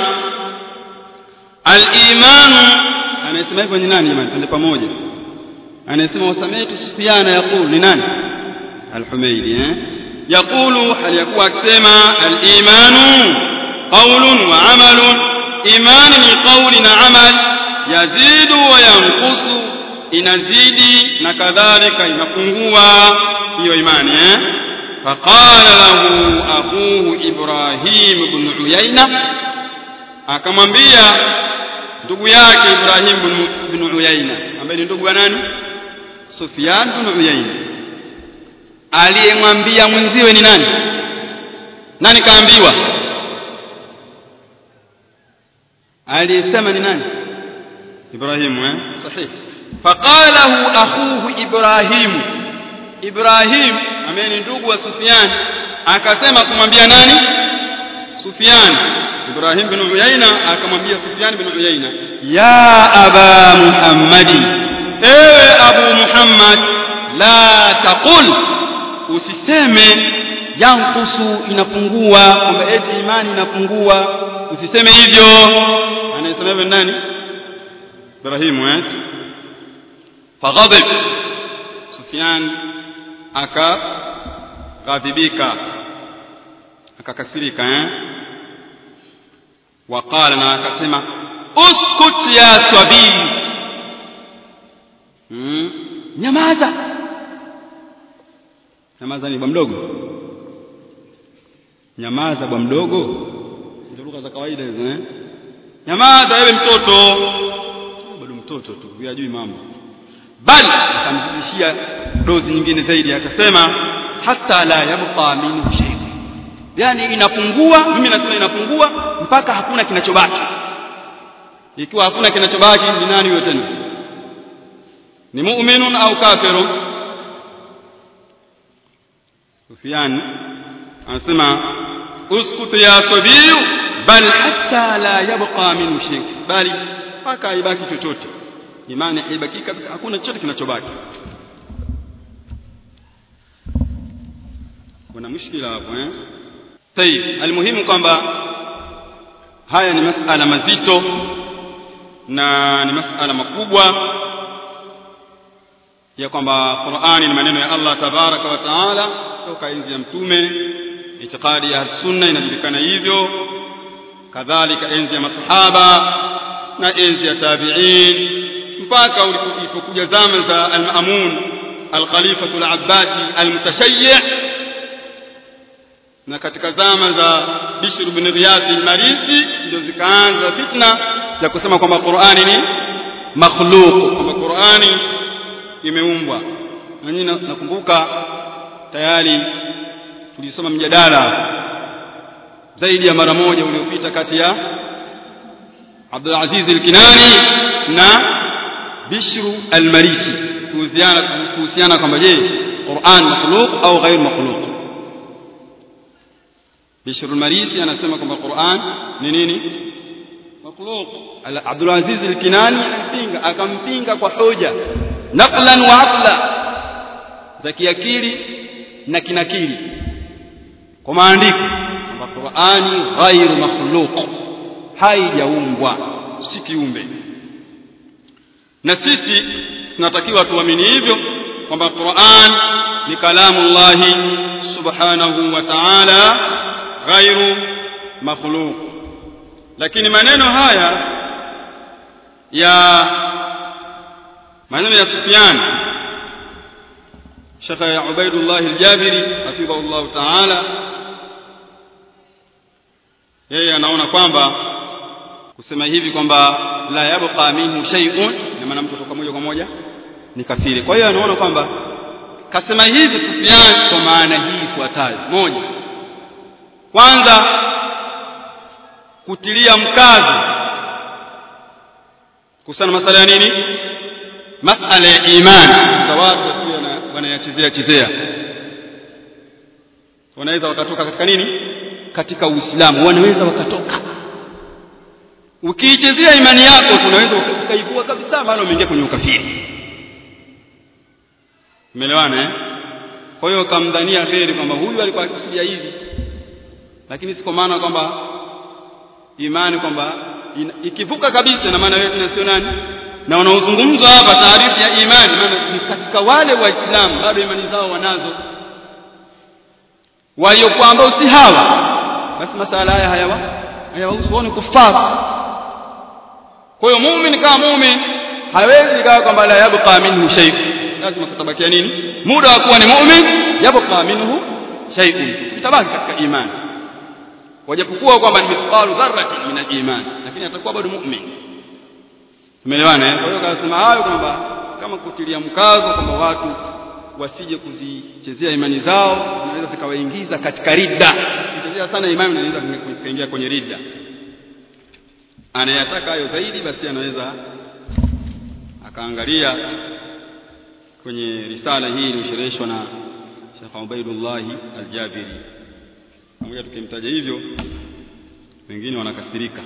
al-imanu anasema hivyo ni nani jamani twende pamoja anasema wasamaitu Sufyana yakul ni nani al-Humaydi eh yakulu hali yakuwa akisema al-imanu qawlun wa amalun imani ni qawli na amal yazidu wa yanqusu inazidi na kadhalika inapungua hiyo imani eh فقال له أخوه إبراهيم بن عيينة akamwambia ndugu yake Ibrahim bin Uyaina ambaye ni ndugu wa nani Sufyan bin Uyaina aliyemwambia mwenziwe ni nani na nikaambiwa aliyesema ni nani Ibrahimu eh sahihi faqalahu akhuhu Ibrahimu Ibrahim ambaye ni ndugu wa Sufyan akasema kumwambia nani Sufyan Ibrahim bin Uyaina akamwambia Sufyan bin Uyaina ya aba Muhammadi ewe Abu Muhammad la taqul usiseme yankusu inapungua kwamba eti imani inapungua usiseme hivyo anayesema hivyo nani Ibrahim eh faghadib Sufyan akaghadhibika akakasirika eh waqala na akasema uskut ya sabii hmm. nyamaza nyamaza ni bwa mdogo nyamaza bwa mdogo hizo lugha za kawaida hizo eh nyamaza wewe mtoto bado mtoto tu hajui mambo bali akamzidishia dozi nyingine zaidi akasema hata la yabqa minhu shay yani inapungua mimi nasema inapungua mpaka hakuna kinachobaki ikiwa hakuna kinachobaki ni nani huyo tena ni mu'minun au kafirun Sufyan anasema uskut ya sabiyu bal hatta la yabqa minhu shay bali mpaka haibaki chochote imani haibaki kabisa hakuna chochote kinachobaki kuna mushkila hapo eh tayib almuhimu kwamba haya ni masala mazito na ni masala makubwa ya kwamba Qur'ani ni maneno ya Allah tabaraka wa taala toka enzi ya mtume itikadi ya sunna inajulikana hivyo kadhalika enzi ya masahaba na enzi ya tabi'in mpaka ulipokuja zama za al-Ma'mun al-Khalifatu al-Abbasi al-Mutashayyi' na katika zama za Bishr ibn Riyad al-Marisi ndio zikaanza fitna ya kusema kwamba Qur'ani ni makhluq kwamba Qur'ani imeumbwa na nyinyi nakumbuka tayari tulisoma mjadala zaidi ya mara moja uliopita kati ya Abdul Aziz al-Kinani na Bishru al-Marisi kuhusiana kuhusiana kwamba je Qur'an makhluq au ghair makhluq Bishru al-Marisi anasema kwamba Qur'an ni nini makhluq Abdul Aziz al-Kinani alimpinga akampinga kwa hoja naqlan wa aqla za kiakili na kinakili kwa maandiko kwamba Qur'ani ghairu makhluq haijaumbwa si kiumbe na sisi tunatakiwa tuamini hivyo kwamba Qur'an ni kalamu Allah subhanahu wa ta'ala ghairu makhluq lakini maneno haya ya maneno ya Sufyan Sheikh Ubaidullah al-Jabiri hafidhahullah ta'ala yeye anaona kwamba kusema hivi kwamba la yabqa minhu shay'un na maana mtu kutoka moja kwa moja ni kafiri kwa hiyo anaona kwamba kasema hivi Sufyan kwa maana hii ifuatayo moja kwanza kutilia mkazo kuhusiana masala ya nini masala ya imani za watu wasio wanayachezea chezea wanaweza wakatoka katika nini katika uislamu wanaweza wakatoka ukiichezea imani yako tunaweza ukaivua kabisa maana umeingia kwenye ukafiri umeelewana eh kwa hiyo kamdhania kheri kwamba huyu alikuwa akikusudia hivi lakini si kwa maana kwamba imani kwamba ikivuka kabisa na maana wewe tena sio nani na wanaozungumzwa hapa taarifu ya imani maana ni katika wale waislamu bado imani zao wanazo waliokuwa ambao si hawa basi masala haya hayawa hayawahusu wao ni kufara kwa hiyo muumini kama muumini hawezi ikawa kwamba la yabqa minhu shay lazima kutabakia nini muda wa kuwa ni muumini yabqa minhu shay'un itabaki katika imani wajapokuwa kwamba ni mithqalu dharratin min al-iman lakini atakuwa bado muumini tumeelewana eh kwa hiyo akasema hayo kwamba kama kutilia mkazo kwamba watu wasije kuzichezea imani zao zinaweza zikawaingiza katika ridda kuchezea anaangalia sana imani anaweza kuingia kwenye ridda anayataka hayo zaidi basi anaweza akaangalia kwenye risala hii iliyoshereheshwa na Sheikh Ubaidullah Al-Jabiri pamoja tukimtaja hivyo wengine wanakasirika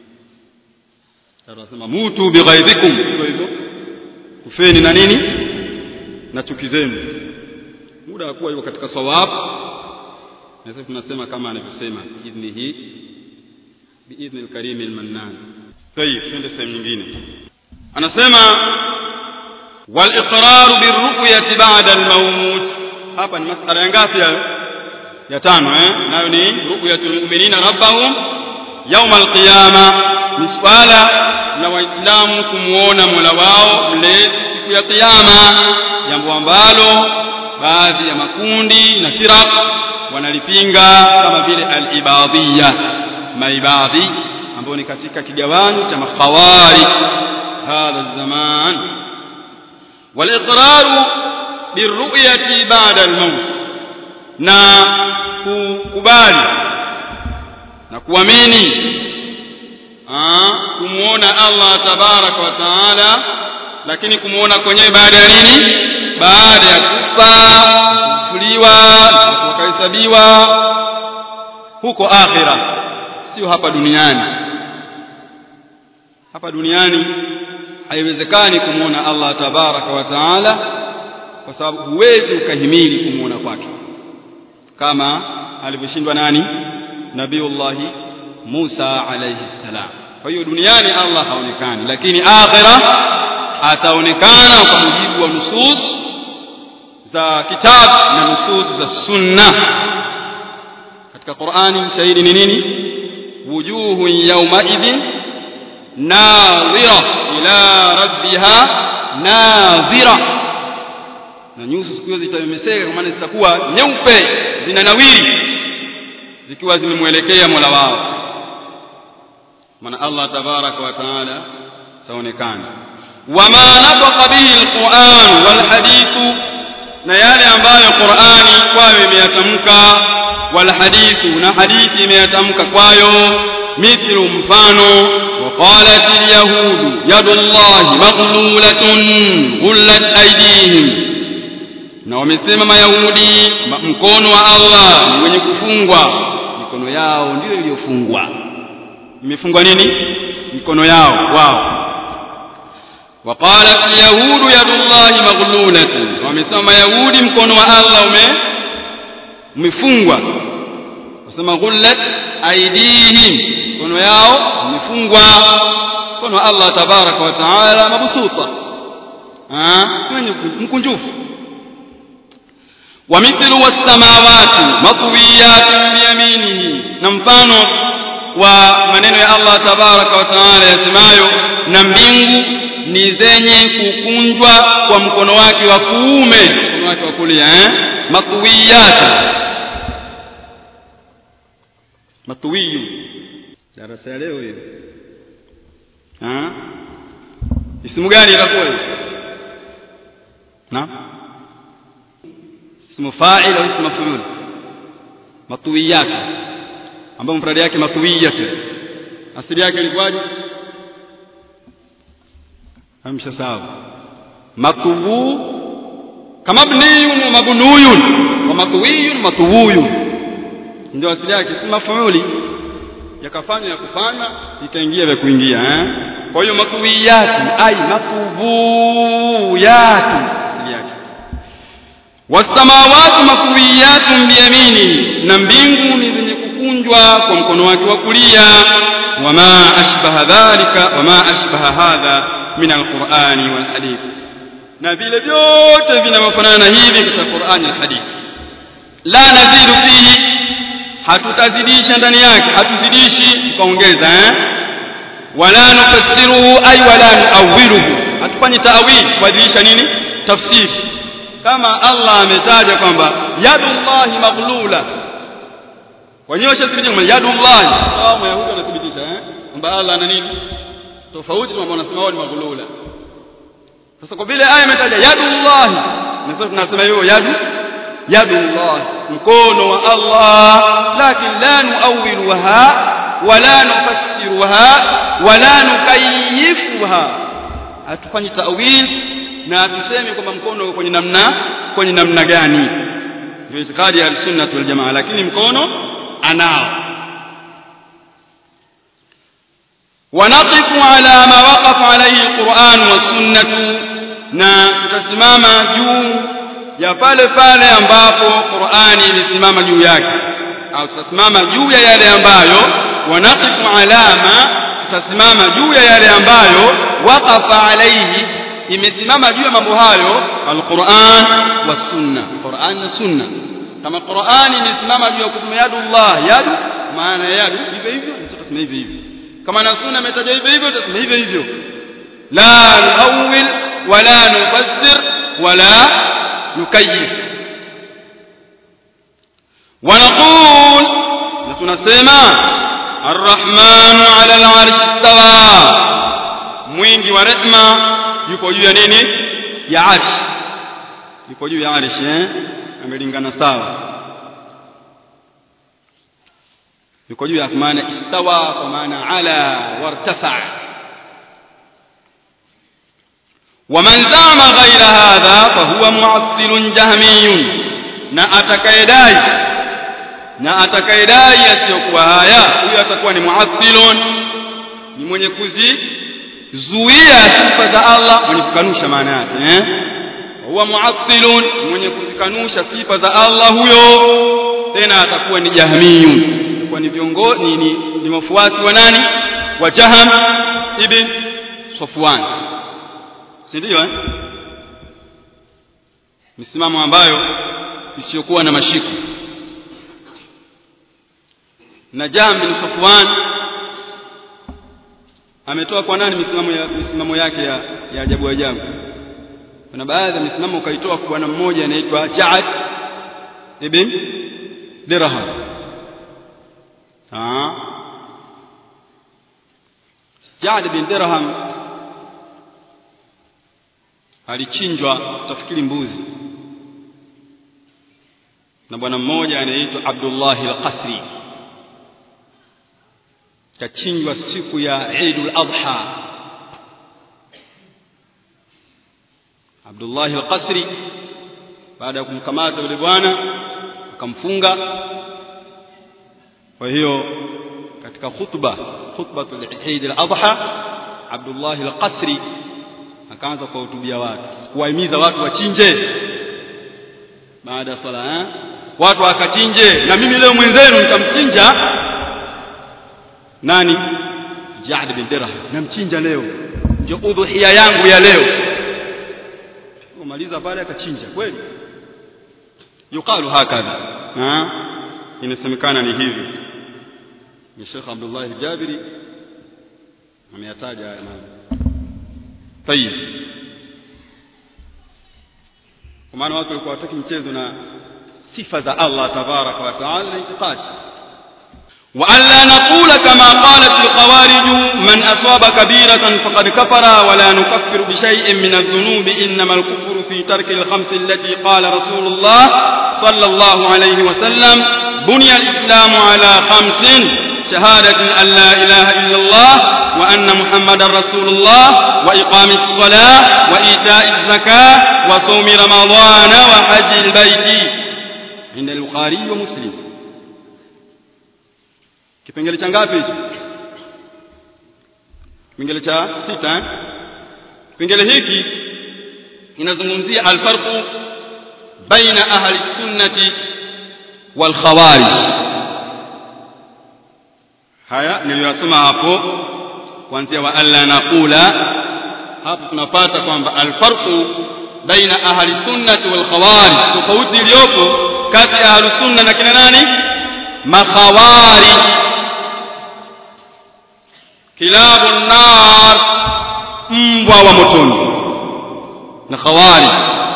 anasema mutu bighaidhikum hivyo hivyo kufeni na nini na chuki zenu muda wa kuwa yuko katika sawab na sasa tunasema kama anavyosema idhnihi biidhni alkarim almannan tayib twende sehemu nyingine anasema wal iqrar birru'yati ba'da almaut hapa ni masala ya ngapi hayo ya tano eh nayo ni ru'yatul mu'minina rabbahum yawm alqiyama ni swala la waislamu kumuona mola wao mlezi siku ya kiyama jambo ambalo baadhi ya makundi na firaq wanalipinga kama vile al-ibadiyya maibadhi ambao ni katika kigawanyo cha makhawarij hadha zaman wal-iqraru birru'yati ba'da al-maut na kukubali na kuamini kumuona Allah tabaraka wa taala lakini kumuona kwenyewe baada ya nini baada ya kufa kufuliwa kuhesabiwa huko akhira sio hapa duniani hapa duniani haiwezekani kumuona Allah tabaraka wa taala kwa sababu huwezi ukahimili kumuona kwake kama alivyoshindwa nani nabiullahi Musa alayhi salam kwa hiyo duniani Allah haonekani lakini akhira ataonekana kwa mujibu wa nusus za kitabu na nusus za sunna katika Qur'ani mshahidi ni nini wujuhu yawma idhin nadhira ila rabbiha nadhira na nyuso siku hizo zitamemeseka kwa maana zitakuwa nyeupe zinanawiri zikiwa zimemwelekea Mola wao maana Allah tabaraka wa taala taonekana wama nafaqa bihi alquran walhadithu na yale ambayo Qur'ani kwayo imeyatamka walhadithu na hadithi imeyatamka kwayo mithlu mfano وقالت اليهود يد الله مغلولة غلت أيديهم na wamesema mayahudi mkono wa Allah ni wenye kufungwa mikono yao ndiyo iliyofungwa imefungwa nini mikono yao wao وقالت اليهود يد الله مغلولة wamesema mayahudi mkono wa Allah ume umefungwa wasema ghullat aidihim mikono yao imefungwa mkono wa Allah tabaraka wa taala mabsuta ah wenye mkunjufu ومثل والسماوات مطويات بيمينه na mfano wa maneno ya Allah tabaraka wa taala yasemayo na mbingu ni zenye kukunjwa kwa mkono wake wa kuume mkono wake wa kulia eh matwiyat matwiyu darasa ya leo hiyo ah isimu gani itakuwa hiyo na اسم فاعل au اسم مفعول matwiyat ambapo mfradi yake matwiyat asili yake ilikuwaje amsha sawa matwu kama bniyun wa mabnuyun wa matwiyun matwuyun ndio asili yake si mafuuli yakafanya ya kufanya ikaingia vya kuingia eh kwa hiyo matwiyati ai matwuyati asili yake wasamawati matwiyatun biyamini na mbingu ni zenye kukunjwa kwa mkono wake wa kulia wama ashbaha dhalika wama ashbaha hadha min alqur'ani wal hadith na vile vyote vinavyofanana hivi katika Qur'ani na hadith la nazidu fihi hatutazidisha ndani yake hatuzidishi tukaongeza eh wala nufassiruhu ay wala nuawiluhu hatufanyi ta'wil kubadilisha nini tafsiri kama Allah ametaja kwamba yadullahi maghlula wenyewe washathibitisha kwamba yadullahi sawa mayahudi wanathibitisha eh kwamba Allah ana nini tofauti na wanasema wao ni maghlula sasa kwa vile aya imetaja yadullahi na sasa tunasema hiyo yadu yadullah mkono wa Allah lakin la nuawiluha wala nufassiruha wala nukayifuha hatufanyi ta'wil na tuseme kwamba mkono uko kwenye namna kwenye namna gani ndio itikadi ya sunnah wal jamaa lakini mkono anao ونقف على ما وقف عليه القرآن والسنة na tutasimama juu ya pale pale ambapo Qur'ani imesimama juu yake au tutasimama juu ya yale ambayo wanaqifu alama tutasimama juu ya yale ambayo waqafa alayhi imesimama juu ya mambo hayo alquran was sunna Qur'an na sunna kama Qur'ani imesimama juu ya kusema yadullah yadu maana yadu hivyo hivyo tutasema hivyo hivyo kama na sunna imetajwa hivyo hivyo tutasema hivyo hivyo la nuawil wala nufassir wala nukayif ونقول tunasema الرحمن على العرش استوى mwingi wa rehma yuko juu ya nini ya arsh yuko juu ya arsh eh amelingana sawa yuko juu ya maana istawa kwa maana ala wartafa ومن زعم غير هذا فهو معطل جهمي na atakayedai na atakayedai asiyokuwa haya huyo atakuwa ni muattilun ni mwenye kuzizuia sifa za Allah mwenye kukanusha maana yake eh huwa muattilun mwenye kuzikanusha sifa za Allah huyo tena atakuwa ni jahmiyun atakuwa ni viongozi ni, ni, ni wafuasi wa nani wa Jaham ibn Safwan si ndio eh misimamo ambayo isiyokuwa na mashiko na Jam bin Safwan ametoa kwa nani misimamo ya misimamo yake ya, ya ajabu ajabu kuna baadhi ya misimamo ukaitoa kwa bwana mmoja anaitwa Ja'ad ibn Dirham ah Ja'ad ibn Dirham alichinjwa utafikiri mbuzi na bwana mmoja anaitwa Abdullah al-Qasri kachinjwa siku ya Eid al-Adha Abdullah al-Qasri baada ya kumkamata yule bwana akamfunga kwa hiyo katika khutba khutbatul Eid al-Adha Abdullah al-Qasri akaanza kuwahutubia watu kuwahimiza watu wachinje baada ya sala eh? watu wakachinje na mimi leo mwenzenu nitamchinja nani Ja'd bin Dirham namchinja leo ndio udhuhia yangu ya leo kumaliza pale akachinja kweli yuqalu hakadha ha inasemekana ni hivi ni Sheikh Abdullah al-Jabiri ameyataja haya mambo طيب kwa maana watu walikuwa wataki mchezo na sifa za Allah tabaraka wa taala na itikadi وألا نقول كما قالت الخوارج من أصاب كبيرة فقد كفر ولا نكفر بشيء من الذنوب إنما الكفر في ترك الخمس التي قال رسول الله صلى الله عليه وسلم بني الإسلام على خمس شهادة أن لا إله إلا الله وأن محمد رسول الله وإقام الصلاة وإيتاء الزكاة وصوم رمضان وحج البيت عند البخاري ومسلم kipengele cha ngapi hicho kipengele cha sita eh? kipengele hiki inazungumzia alfarqu baina ahli sunnati wal khawarij haya niliyosoma hapo kuanzia wa alla naqula hapo tunapata kwamba alfarqu baina ahli sunnati wal khawarij tofauti iliyopo kati ya ahli sunna na kina nani makhawarij kilabu nar mbwa wa motoni na khawarij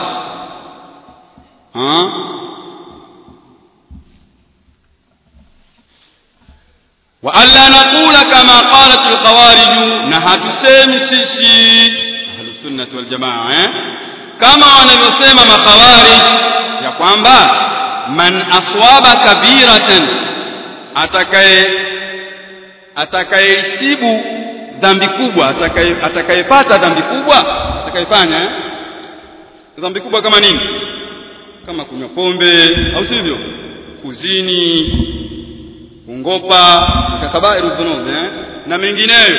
وألا نقول كما قالت الخوارج نهى تسامي سيسي أهل السنة والجماعة kama wanavyosema makhawarij ya kwamba man aswaba kabiratan atakaye atakayeisibu dhambi kubwa atakaye atakayepata dhambi kubwa atakayefanya eh? dhambi kubwa kama nini kama kunywa pombe au sivyo kuzini kungopa kabairu dhunub eh? na mengineyo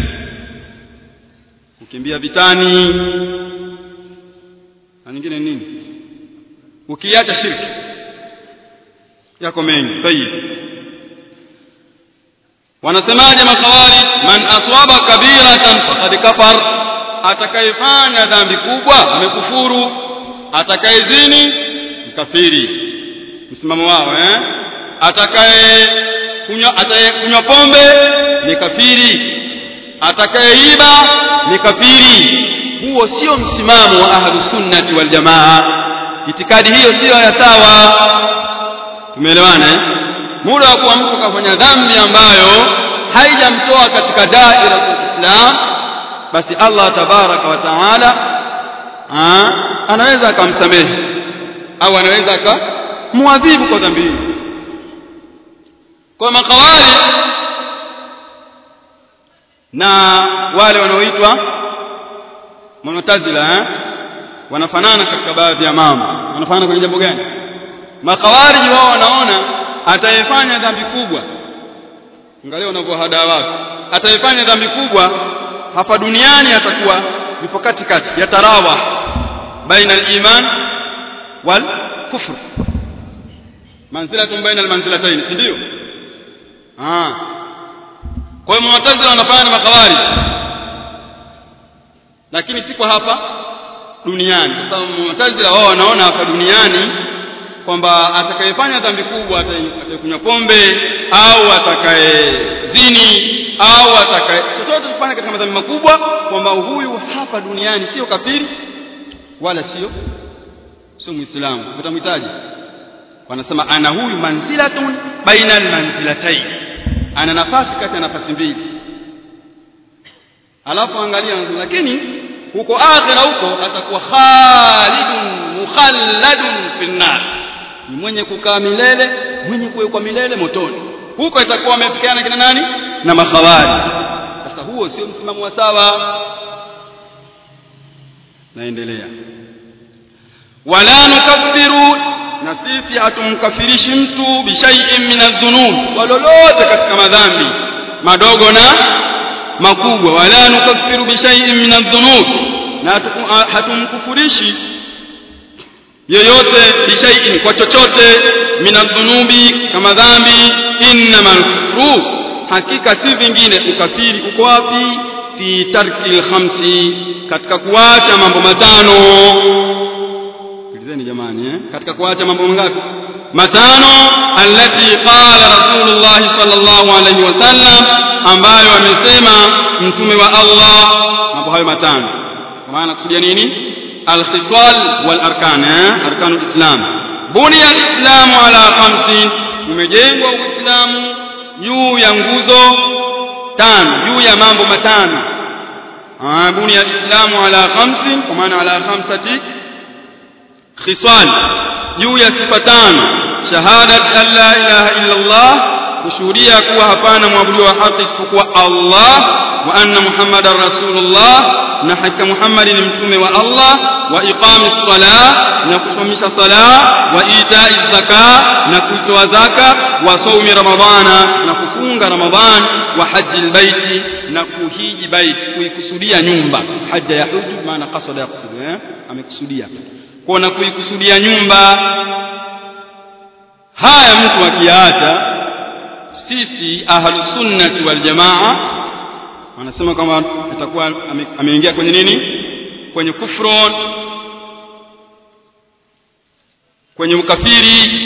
kukimbia vitani na nyingine nini ukiacha shirki yako mengi tayib wanasemaje makhawarij man aswaba kabiratan faqad kafar atakayefanya dhambi kubwa amekufuru atakayezini mkafiri msimamo wao eh atakaye kunywa atakayekunywa pombe ni kafiri atakayeiba ni kafiri huo sio msimamo wa ahlus sunnati wal jamaa itikadi hiyo sio ya sawa tumeelewana eh muda wa kuwa mtu kafanya dhambi ambayo haijamtoa katika daira ya Islam basi Allah tabaraka wa taala anaweza akamsamehe au anaweza akamwadhibu kwa dhambi hiyo kwa makawali na wale wanaoitwa Mu'tazila eh wanafanana katika baadhi ya mambo wanafanana kwenye jambo gani makawariji wao wanaona atayefanya dhambi kubwa angalia wanavyohada watu atayefanya dhambi kubwa hapa duniani atakuwa yupo katikati ya tarawa baina al-iman wal kufr manzilatun baina al-manzilatayn si ndio ah kwa hiyo mu'tazila wanafanya na makawariji lakini si kwa hapa duniani kwa sababu mu'tazila wao wanaona hapa duniani kwamba atakayefanya dhambi kubwa atakayekunywa pombe au atakayezini au atakaye chochote kufanya katika madhambi makubwa kwamba huyu hapa duniani sio kafiri wala sio sio muislamu utamhitaji wanasema ana huyu manzilatun baina almanzilatayn ana nafasi kati ya nafasi mbili alafu angalia lakini huko akhira huko atakuwa khalidun mukhalladun finnar ni mwenye kukaa milele mwenye kuwekwa milele motoni huko itakuwa amefikiana kina nani na makhawari sasa huo sio msimamo wa sawa naendelea wala nukaffiru na sisi hatumkafirishi mtu bishaiin min adh-dhunub walolote katika madhambi madogo na makubwa wala nukaffiru bishaiin min adh-dhunub na hatumkufurishi yoyote bishaiin kwa chochote min adh-dhunubi kama dhambi innamal kufru hakika si vingine ukafiri uko wapi fi tarki khamsi katika kuacha mambo matano sikilizeni jamani eh katika kuacha mambo mangapi matano allati qala rasulullah sallallahu alaihi wasallam ambayo amesema mtume wa Allah mambo hayo matano kwa maana kusudia nini alkhisal wal arkan eh arkanul islam buniya alislamu ala khamsin umejengwa uislamu juu ya nguzo tano juu ya mambo matano buniya alislamu ala khamsin kwa maana ala khamsati khisal juu ya sifa tano shahadat an la ilaha illa Allah kushuhudia kuwa hapana mwabudu wa haki isipokuwa Allah wa anna muhammadar rasulullah na hakika Muhammad ni mtume wa Allah wa iqami sala na kusimamisha sala wa itai zaka na kuitoa zaka wa saumi ramadhana na kufunga ramadhan wa haji albayti na kuhiji baiti kuikusudia nyumba haja ya huju maana qasada yaqsudu eh amekusudia kwa na kuikusudia nyumba haya mtu akiacha sisi ahlus sunnati wal jamaa wanasema kwamba atakuwa ameingia kwenye nini kwenye kufron kwenye ukafiri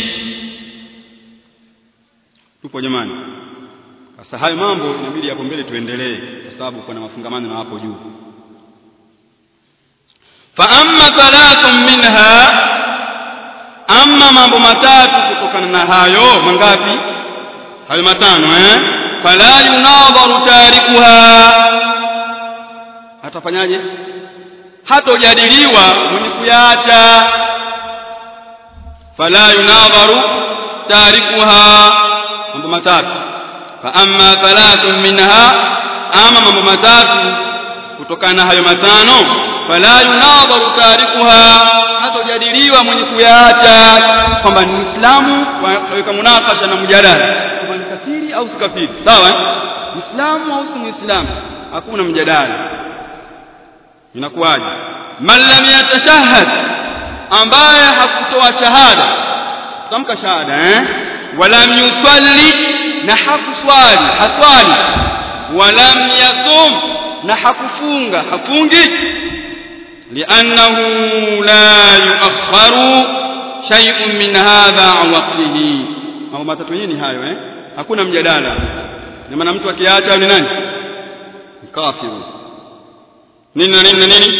tupo jamani sasa hayo mambo inabidi hapo mbele tuendelee kwa sababu kuna mafungamano na hapo juu fa amma thalathun minha amma mambo matatu kutokana na hayo mangapi hayo matano eh fala yunadharu tarikuha atafanyaje hatojadiliwa mwenye kuyaacha fala yunadharu tarikuha mambo matatu fa amma thalathun minha ama mambo matatu kutokana na hayo matano fala yunadharu tarikuha hatojadiliwa mwenye kuyaacha kwamba ni Muislamu waweka munakasha na mjadala kwamba ni kafiri au si kafiri sawa Muislamu au si Muislamu hakuna mjadala inakuwaje man lam yatashahhad ambaye hakutoa shahada tamka shahada eh walam yusalli na hakuswali haswali walam yasum na hakufunga hafungi li'annahu la yu'akhkharu shay'un min hadha an waqtihi mambo matatu ni hayo eh hakuna mjadala na maana mtu akiacha ni nani kafiru nini na nini na nini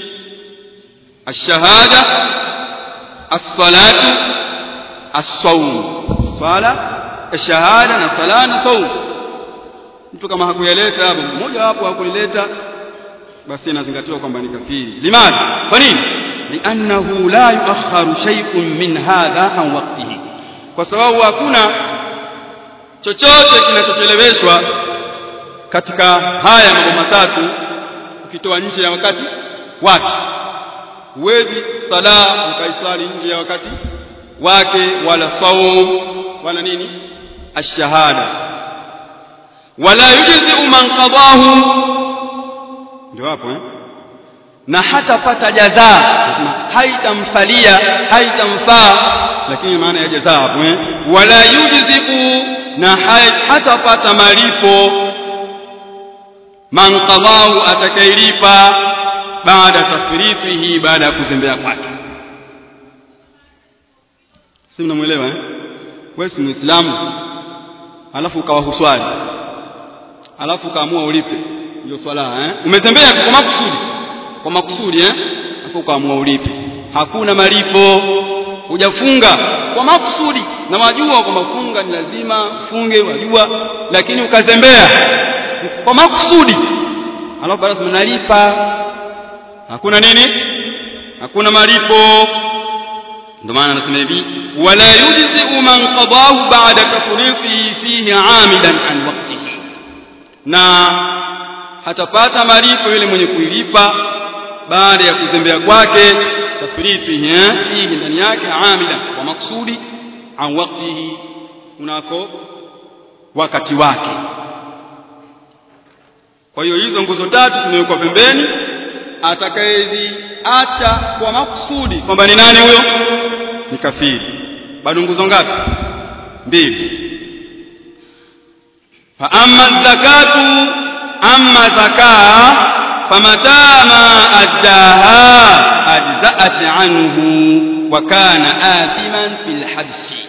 الشهادة الصلاة الصوم صلاة الشهادة na sala na saum mtu kama hakuyaleta hapo mmoja wapo hakulileta basi inazingatiwa kwamba ni kafiri limadha kwa nini liannahu la yuakharu shay'un min hadha an waqtihi kwa sababu hakuna chochote kinachocheleweshwa katika haya mambo matatu ukitoa nje ya wakati wake huwezi sala ukaiswali nje ya wakati wake wala saum wala nini ashahada wala yujzi man qadahu ndio hapo eh na hatapata jazaa haitamfalia haitamfaa lakini maana ya jazaa hapo eh wala yujzi na hatapata malipo man qadahu atakailipa baada tafrifihi baada ya kuzembea kwake si mnamuelewa eh wewe si muislamu alafu ukawa huswali alafu ukaamua ulipe hiyo swala eh umezembea kwa makusudi kwa makusudi eh alafu ukaamua ulipe hakuna malipo hujafunga kwa makusudi na wajua kwamba funga ni lazima funge wajua lakini ukazembea kwa makusudi alafu basi mnalipa hakuna nini hakuna malipo ndio maana anasema hivi wala yujzi man qadahu ba'da tafriqihi fihi 'amidan an waqtihi na hatapata malipo yule mwenye kuilipa baada ya kuzembea kwake tafriqihi eh fihi ndani yake 'amidan kwa maksudi an waqtihi unako wakati wake kwa hiyo hizo nguzo tatu zimewekwa pembeni atakayeziacha kwa makusudi kwamba ni nani huyo ni kafiri bado nguzo ngapi mbili fa amma zakatu amma zakaa famata ma addaha ajza'at anhu wa kana athiman fil habsi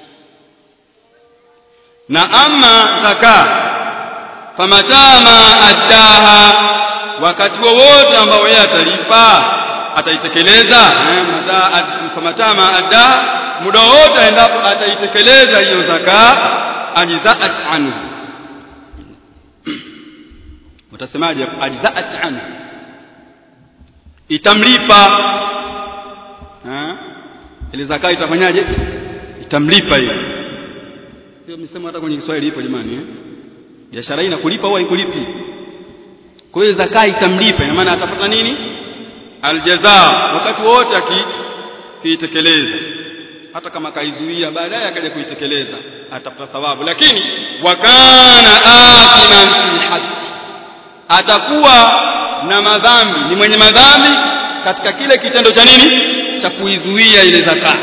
na amma zakaa famata ma addaha wakati wowote ambao yeye atalipa ataitekeleza famatama adda muda wote endapo ataitekeleza hiyo zaka ajzaat anhu utasemaje ajzaat anhu itamlipa ile zaka itafanyaje itamlipa hiyo sio msemo hata kwenye Kiswahili ipo jamani eh biashara hii inakulipa au haikulipi kwa hiyo zaka itamlipa ina maana atapata nini aljazaa wakati wote akiitekeleza hata kama kaizuia baadaye akaja kuitekeleza atapata thawabu lakini wakana athiman fil hajj atakuwa na madhambi ni mwenye madhambi katika kile kitendo cha nini cha kuizuia ile zaka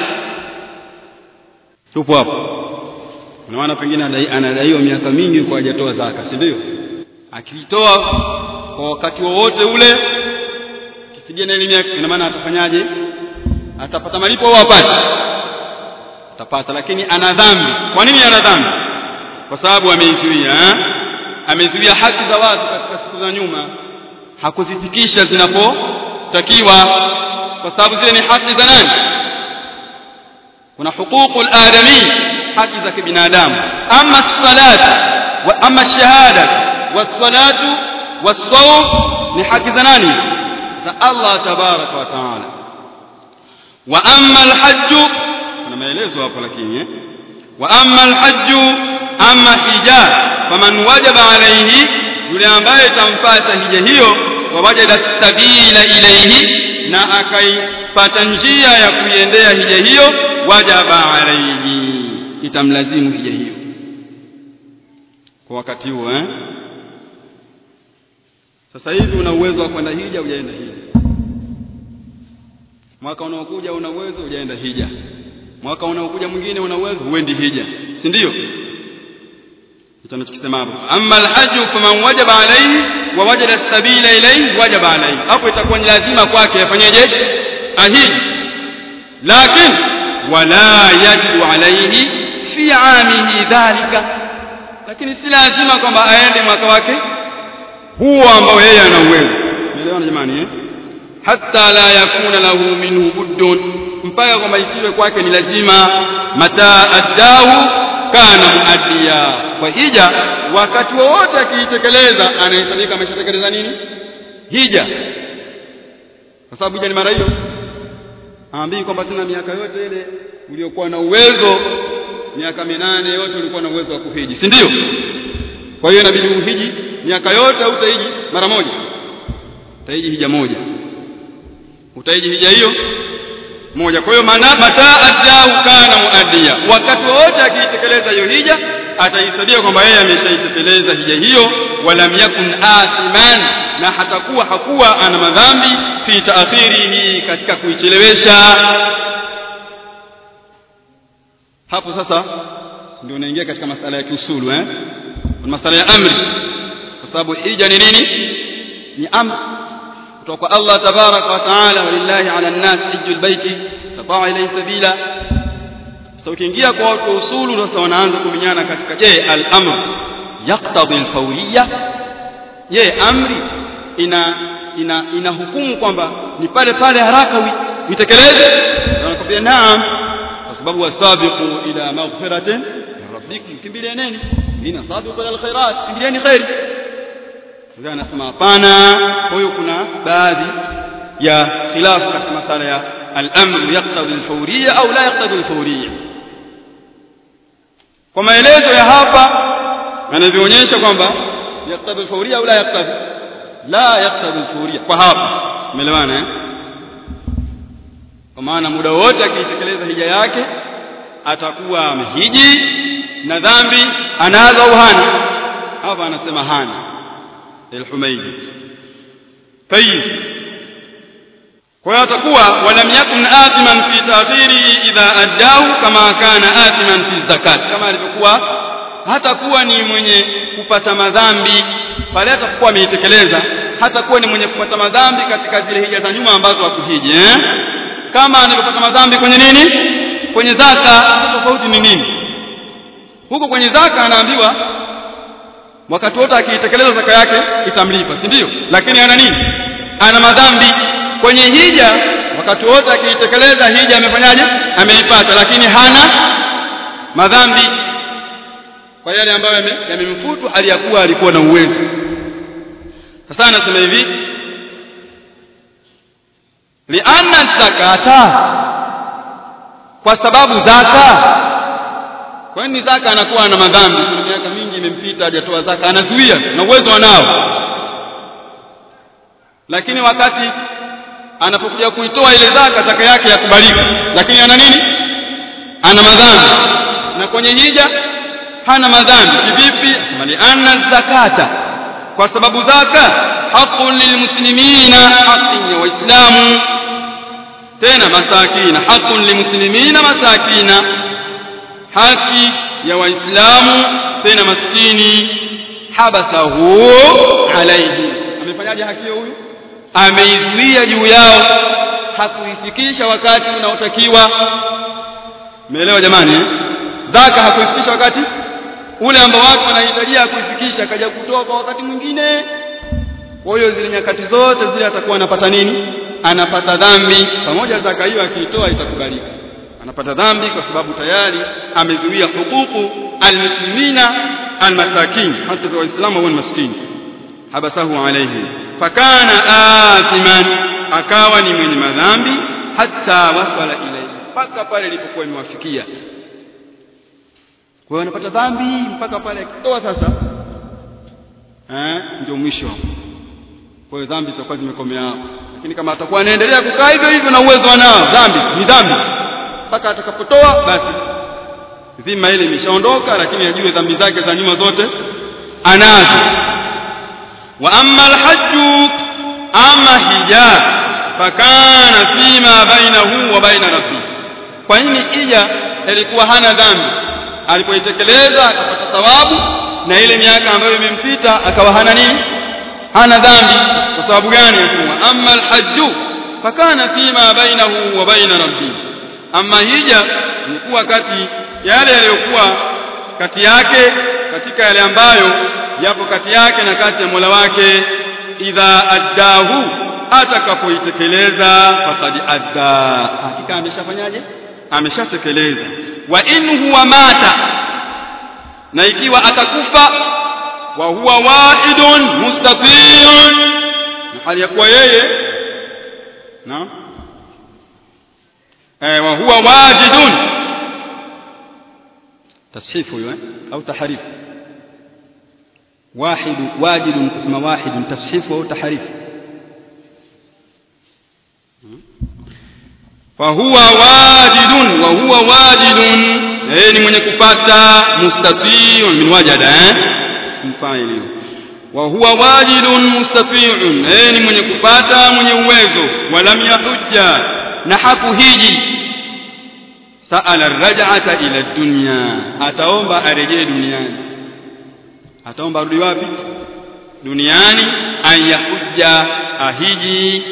tupo hapo na maana pengine anadaiwa miaka mingi kwa hajatoa zaka si ndio akitoa kwa wakati wowote ule kifidia na elimu yake ina maana atafanyaje atapata malipo au apate atapata lakini ana dhambi kwa nini ana dhambi kwa sababu ameizuia amezuia haki za watu katika siku za nyuma hakuzifikisha zinapotakiwa kwa sababu zile ni haki za nani kuna huququl adami haki za kibinadamu ama salati wa ama shahada wasalatu wasawm ni haki za nani za Allah tabaraka wa taala wa amma alhajju kuna maelezo hapo lakini eh? wa amma alhajju amma hija faman wajaba alayhi yule ambaye tampata hija hiyo wa wajada sabila ilayhi na akaipata njia ya kuiendea hija hiyo wajaba alayhi itamlazimu hija hiyo kwa wakati huo eh sasa hivi una uwezo wa kwenda hija hujaenda hija mwaka unaokuja una uwezo hujaenda hija mwaka unaokuja mwingine una uwezo huendi hija si ndio hicho tunachokisema hapo amma alhajj faman wajaba alayhi wa wajada sabila ilayhi wajaba alayhi hapo itakuwa ni lazima kwake afanyeje ahiji lakini wala yajibu alayhi fi amihi dhalika lakini si lazima kwamba aende mwaka wake huo ambao yeye ana uwezo umeelewana jamani eh hatta la yakuna lahu minhu buddun mpaka kwamba isiwe kwake ni lazima mata addahu kana muaddiya kwa hija wakati wowote akiitekeleza anahesabika ameshatekeleza nini hija kwa sababu hija ni mara hiyo aambii kwamba tena miaka yote ile uliokuwa na uwezo miaka minane yote ulikuwa na uwezo wa kuhiji si ndio kwa hiyo inabidi uhiji miaka yote au utahiji mara moja utahiji hija moja utahiji hija hiyo moja kwa hiyo maana mataa addahu kana muaddiya wakati wote akiitekeleza hiyo hija ataisabia kwamba yeye ameshaitekeleza hija hiyo walam yakun athiman na hatakuwa hakuwa ana madhambi fi taakhirihi katika kuichelewesha hapo sasa ndio unaingia katika masala ya kiusulu eh masala ya amri kwa sababu hija ni nini ni amri kutoka kwa Allah tabaraka wa taala walillahi ala an-nas hijjul baiti tataa ilayhi sabila sasa ukiingia kwa watu usulu sasa wanaanza kuminyana katika je al-amr yaqtadi al-fawriyya je amri ina ina ina hukumu kwamba ni pale pale haraka uitekeleze wanakwambia naam kwa sababu wasabiqu ila maghfiratin rabbikum kimbilianeni ina sabiqu ila alkhairat kimbiliani khairi ndio anasema hapana kwa hiyo kuna baadhi ya khilafu katika masala ya al-amr yaqtadi al-fawriyya au la yaqtadi al-fawriyya kwa maelezo ya hapa yanavyoonyesha kwamba yaqtadi al-fawriyya au la yaqtadi la yaqtadi al-fawriyya kwa hapa umeelewana eh kwa maana muda wote akiitekeleza hija yake atakuwa amehiji na dhambi anazo au hana hapa anasema hana الحميدي طيب kwa hiyo atakuwa walam yakun athiman fi ta'khirihi idha addahu kama kana athiman fi zakat kama alivyokuwa hatakuwa ni mwenye kupata madhambi pale atakuwa ameitekeleza hatakuwa ni mwenye kupata madhambi katika zile hija za nyuma ambazo hakuhiji eh? kama anavyopata madhambi kwenye nini kwenye zaka tofauti ni nini huko kwenye zaka anaambiwa wakati wote akiitekeleza zaka yake itamlipa si ndio lakini ana nini ana madhambi kwenye hija wakati wote akiitekeleza hija amefanyaje ameipata lakini hana madhambi kwa yale ambayo yamemfutu aliyakuwa alikuwa na uwezo sasa anasema hivi lianna zakata kwa sababu zaka kwa nini zaka anakuwa na madhambi kuna miaka mingi imempita hajatoa zaka anazuia na uwezo anao lakini wakati anapokuja kuitoa ile zaka zaka yake yakubalika lakini ana nini ana madhambi na kwenye hija hana madhambi kivipi mali anna zakata kwa sababu zaka haqqun lilmuslimina haqqin ya waislamu tena masakina haqqun limuslimina masakina haki ya waislamu tena maskini habasahu alaihi amefanyaje haki hiyo huyu ameizuia juu yao hakuifikisha wakati unaotakiwa umeelewa jamani eh? zaka hakuifikisha wakati ule ambao watu wanahitajia kuifikisha akaja kutoa kwa wakati mwingine kwa hiyo zile nyakati zote zile atakuwa anapata nini anapata dhambi pamoja zaka hiyo akiitoa itakubalika anapata dhambi kwa sababu tayari amezuia hukuku almuslimina almasakin hasa waislamu wa maskini habasahu alayhi fakana athiman akawa ni mwenye madhambi hatta wasala ilayhi mpaka pale ilipokuwa imewafikia kwa hiyo anapata dhambi mpaka pale akitoa sasa eh ndio mwisho kwa hiyo dhambi zitakuwa zimekomea hapo lakini kama atakuwa anaendelea kukaa hivyo hivyo na uwezo anao dhambi ni dhambi mpaka atakapotoa basi dhima ile imeshaondoka lakini ajue dhambi zake za nyuma zote anazo wa amma alhajju ama hija fakana fima bainahu wa baina rabbi kwa nini ija ilikuwa hana dhambi alipoitekeleza akapata thawabu na ile miaka ambayo imempita akawa hana nini hana dhambi kwa sababu gani yasema amma alhajju fakana fima bainahu wa baina rabbi amma hija ilikuwa kati yale yaliyokuwa kati yake katika yale ambayo yapo kati yake na kati ya Mola wake idha addahu atakapoitekeleza faqad adda hakika ameshafanyaje ameshatekeleza wa in huwa mata na ikiwa atakufa wa huwa wa'idun mustatiyun hali ya kuwa yeye na eh wa huwa wajidun tashifu hiyo au taharifu واحد واجد اسم واحد تصحيف أو تحريف فهو واجد وهو واجد eh ni mwenye kupata mustatiu min wajada eh mfano wa huwa wajidun mustati'un eh ni mwenye kupata mwenye uwezo walam yahujja na hakuhiji sa'ala ar-raj'ata ila dunya ataomba arejee duniani ataomba arudi wapi duniani ayahujja ahiji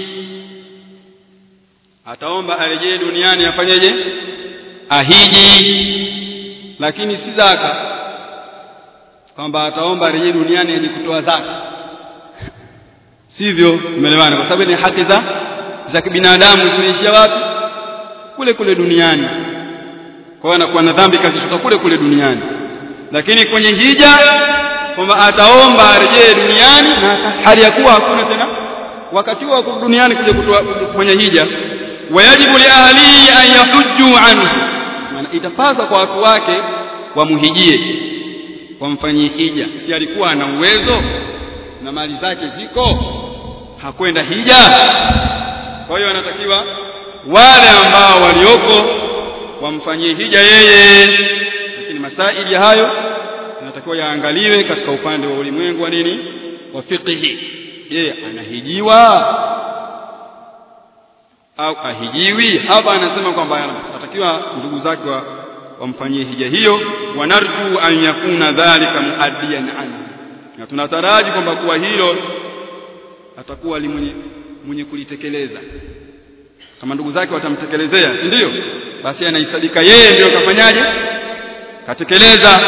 ataomba arejee duniani afanyeje ahiji lakini si zaka kwamba ataomba arejee duniani aje kutoa zaka sivyo umeelewana kwa sababu ni haki za za kibinadamu zinaishia wapi kule kule duniani kwa hiyo anakuwa na dhambi kazishuka kule kule duniani lakini kwenye hija kwamba ataomba arejee duniani na hali ya kuwa hakuna tena wakati wa duniani kuja kufanya hija wayajibu li ahlihi an yahujju anhu maana itapasa kwa watu wake wamhijie wamfanyie hija si alikuwa ana uwezo na mali zake ziko hakwenda hija kwa hiyo anatakiwa wale ambao walioko wamfanyie hija yeye lakini masaili ya hayo yanatakiwa yaangaliwe katika upande wa ulimwengu wa nini wa fiqhi je anahijiwa au ahijiwi hapa anasema kwamba anatakiwa ndugu zake wamfanyie hija hiyo wanarju an yakuna dhalika muaddiyan anhu na tunataraji kwamba kuwa hilo atakuwa mwenye mwenye kulitekeleza kama ndugu zake watamtekelezea si ndio basi anaisadika yeye ndio kafanyaje katekeleza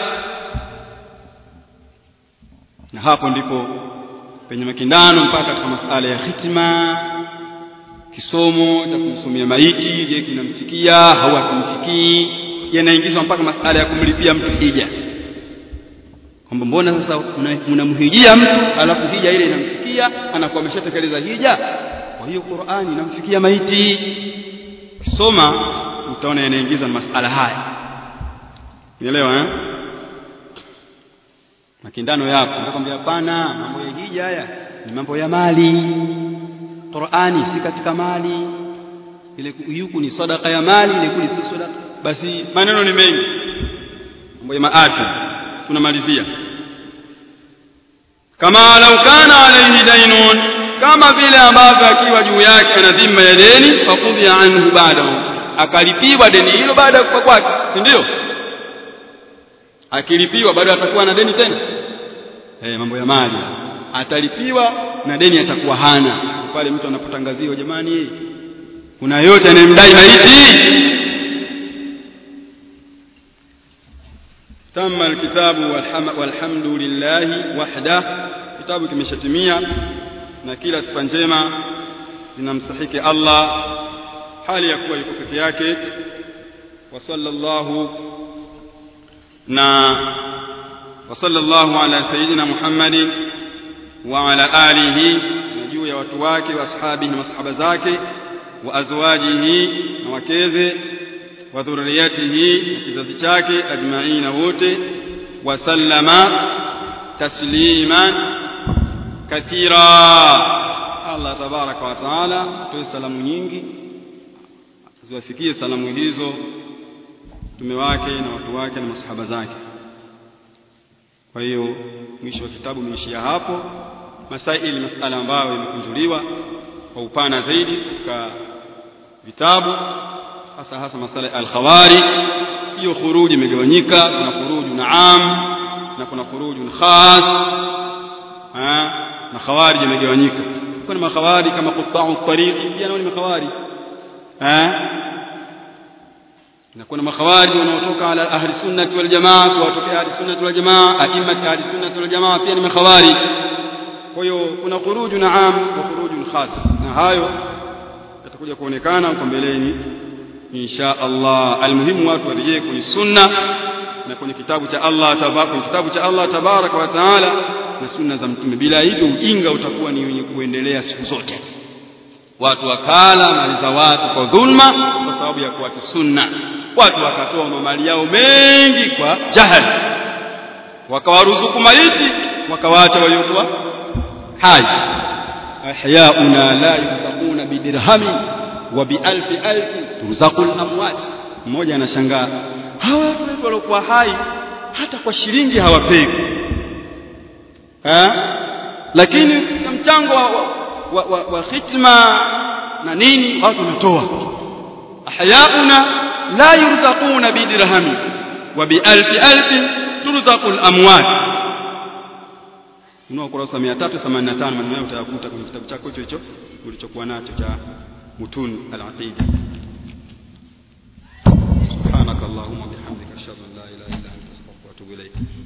na hapo ndipo penye makindano mpaka katika masala ya hitima kisomo cha kumsomea maiti je kinamfikia au hakimfikii yanaingizwa mpaka masala ya kumlipia mtu hija kwamba mbona sasa unamhijia mtu alafu hija ile inamfikia anakuwa ameshatekeleza hija kwa hiyo Qur'ani inamfikia maiti soma utaona yanaingiza masala haya unaelewa eh makindano yapo nakwambia hapana mambo ya hija haya ni mambo ya mali Qur'ani si katika mali ile yuku ni sadaka ya mali ile kuli si sadaka basi maneno ni mengi mambo ya maati tunamalizia kama lau kana alayhi dainun kama vile ambavyo akiwa juu yake ana dhima ya deni fakudhi anhu baada akalipiwa deni hilo baada ya kufa kwake si ndio akilipiwa bado atakuwa na deni tena eh mambo ya mali atalipiwa na deni atakuwa hana pale mtu anapotangaziwa jamani kuna yote anayemdai maiti تم الكتاب والحمد لله وحده kitabu kimeshatimia na kila sifa njema zinamstahiki Allah hali ya kuwa yuko peke yake wa sallallahu na wa sallallahu ala sayyidina Muhammadin wa ala alihi na juu ya watu wake wa ashabihi na masahaba zake wa azwajihi na wakeze wa dhurriyatihi na kizazi chake ajmaina wote wa sallama tasliman kathira Allah tabaraka wa taala atoe salamu nyingi ziwafikie salamu hizo mtume wake na watu wake na masahaba zake kwa hiyo mwisho wa kitabu umeishia hapo masaili masala ambayo imekunjuliwa kwa upana zaidi katika vitabu hasa hasa masala ya al-khawari hiyo khuruji imegawanyika kuna khuruju naam na kuna khuruju khas na khawarij imegawanyika kuna makhawari kama qutau tariq pia nao ni makhawari na kuna makhawari wanaotoka ala ahli sunnati wal jamaa kuwatokea ahli sunnati wal jamaa aimmat ahli sunnati wal jamaa pia ni makhawari kwa hiyo kuna khuruju naam wa khuruju khas na hayo yatakuja kuonekana kwa mbeleni insha Allah almuhimu watu warejee kwenye sunna na kwenye kitabu cha Allah tabaraka kwenye kitabu cha Allah tabaraka wa taala na sunna za mtume bila hivyo ujinga utakuwa ni wenye kuendelea siku zote watu wakala mali za watu kwa dhulma kwa sababu ya kuacha sunna watu wakatoa mali yao mengi kwa jahali wakawaruzuku maiti wakawaacha waliokuwa hai ahyauna la yurzaquna bidirhami wa bialfi alfi turzaqul amwat mmoja anashangaa hawa watu waliokuwa hai hata kwa shilingi hawapewi lakini katika mchango wa, wa, wa, wa khitma na nini watu wanatoa ahyauna la yurzaquna bidirhami wa bialfi alfi turzaqul amwat unao kurasa 385 maneno hayo utayakuta kwenye kitabu chako hicho hicho ulichokuwa nacho cha mutun al-aqida subhanakallahumma bihamdika ashhadu an la ilaha illa anta astaghfiruka wa atubu ilayk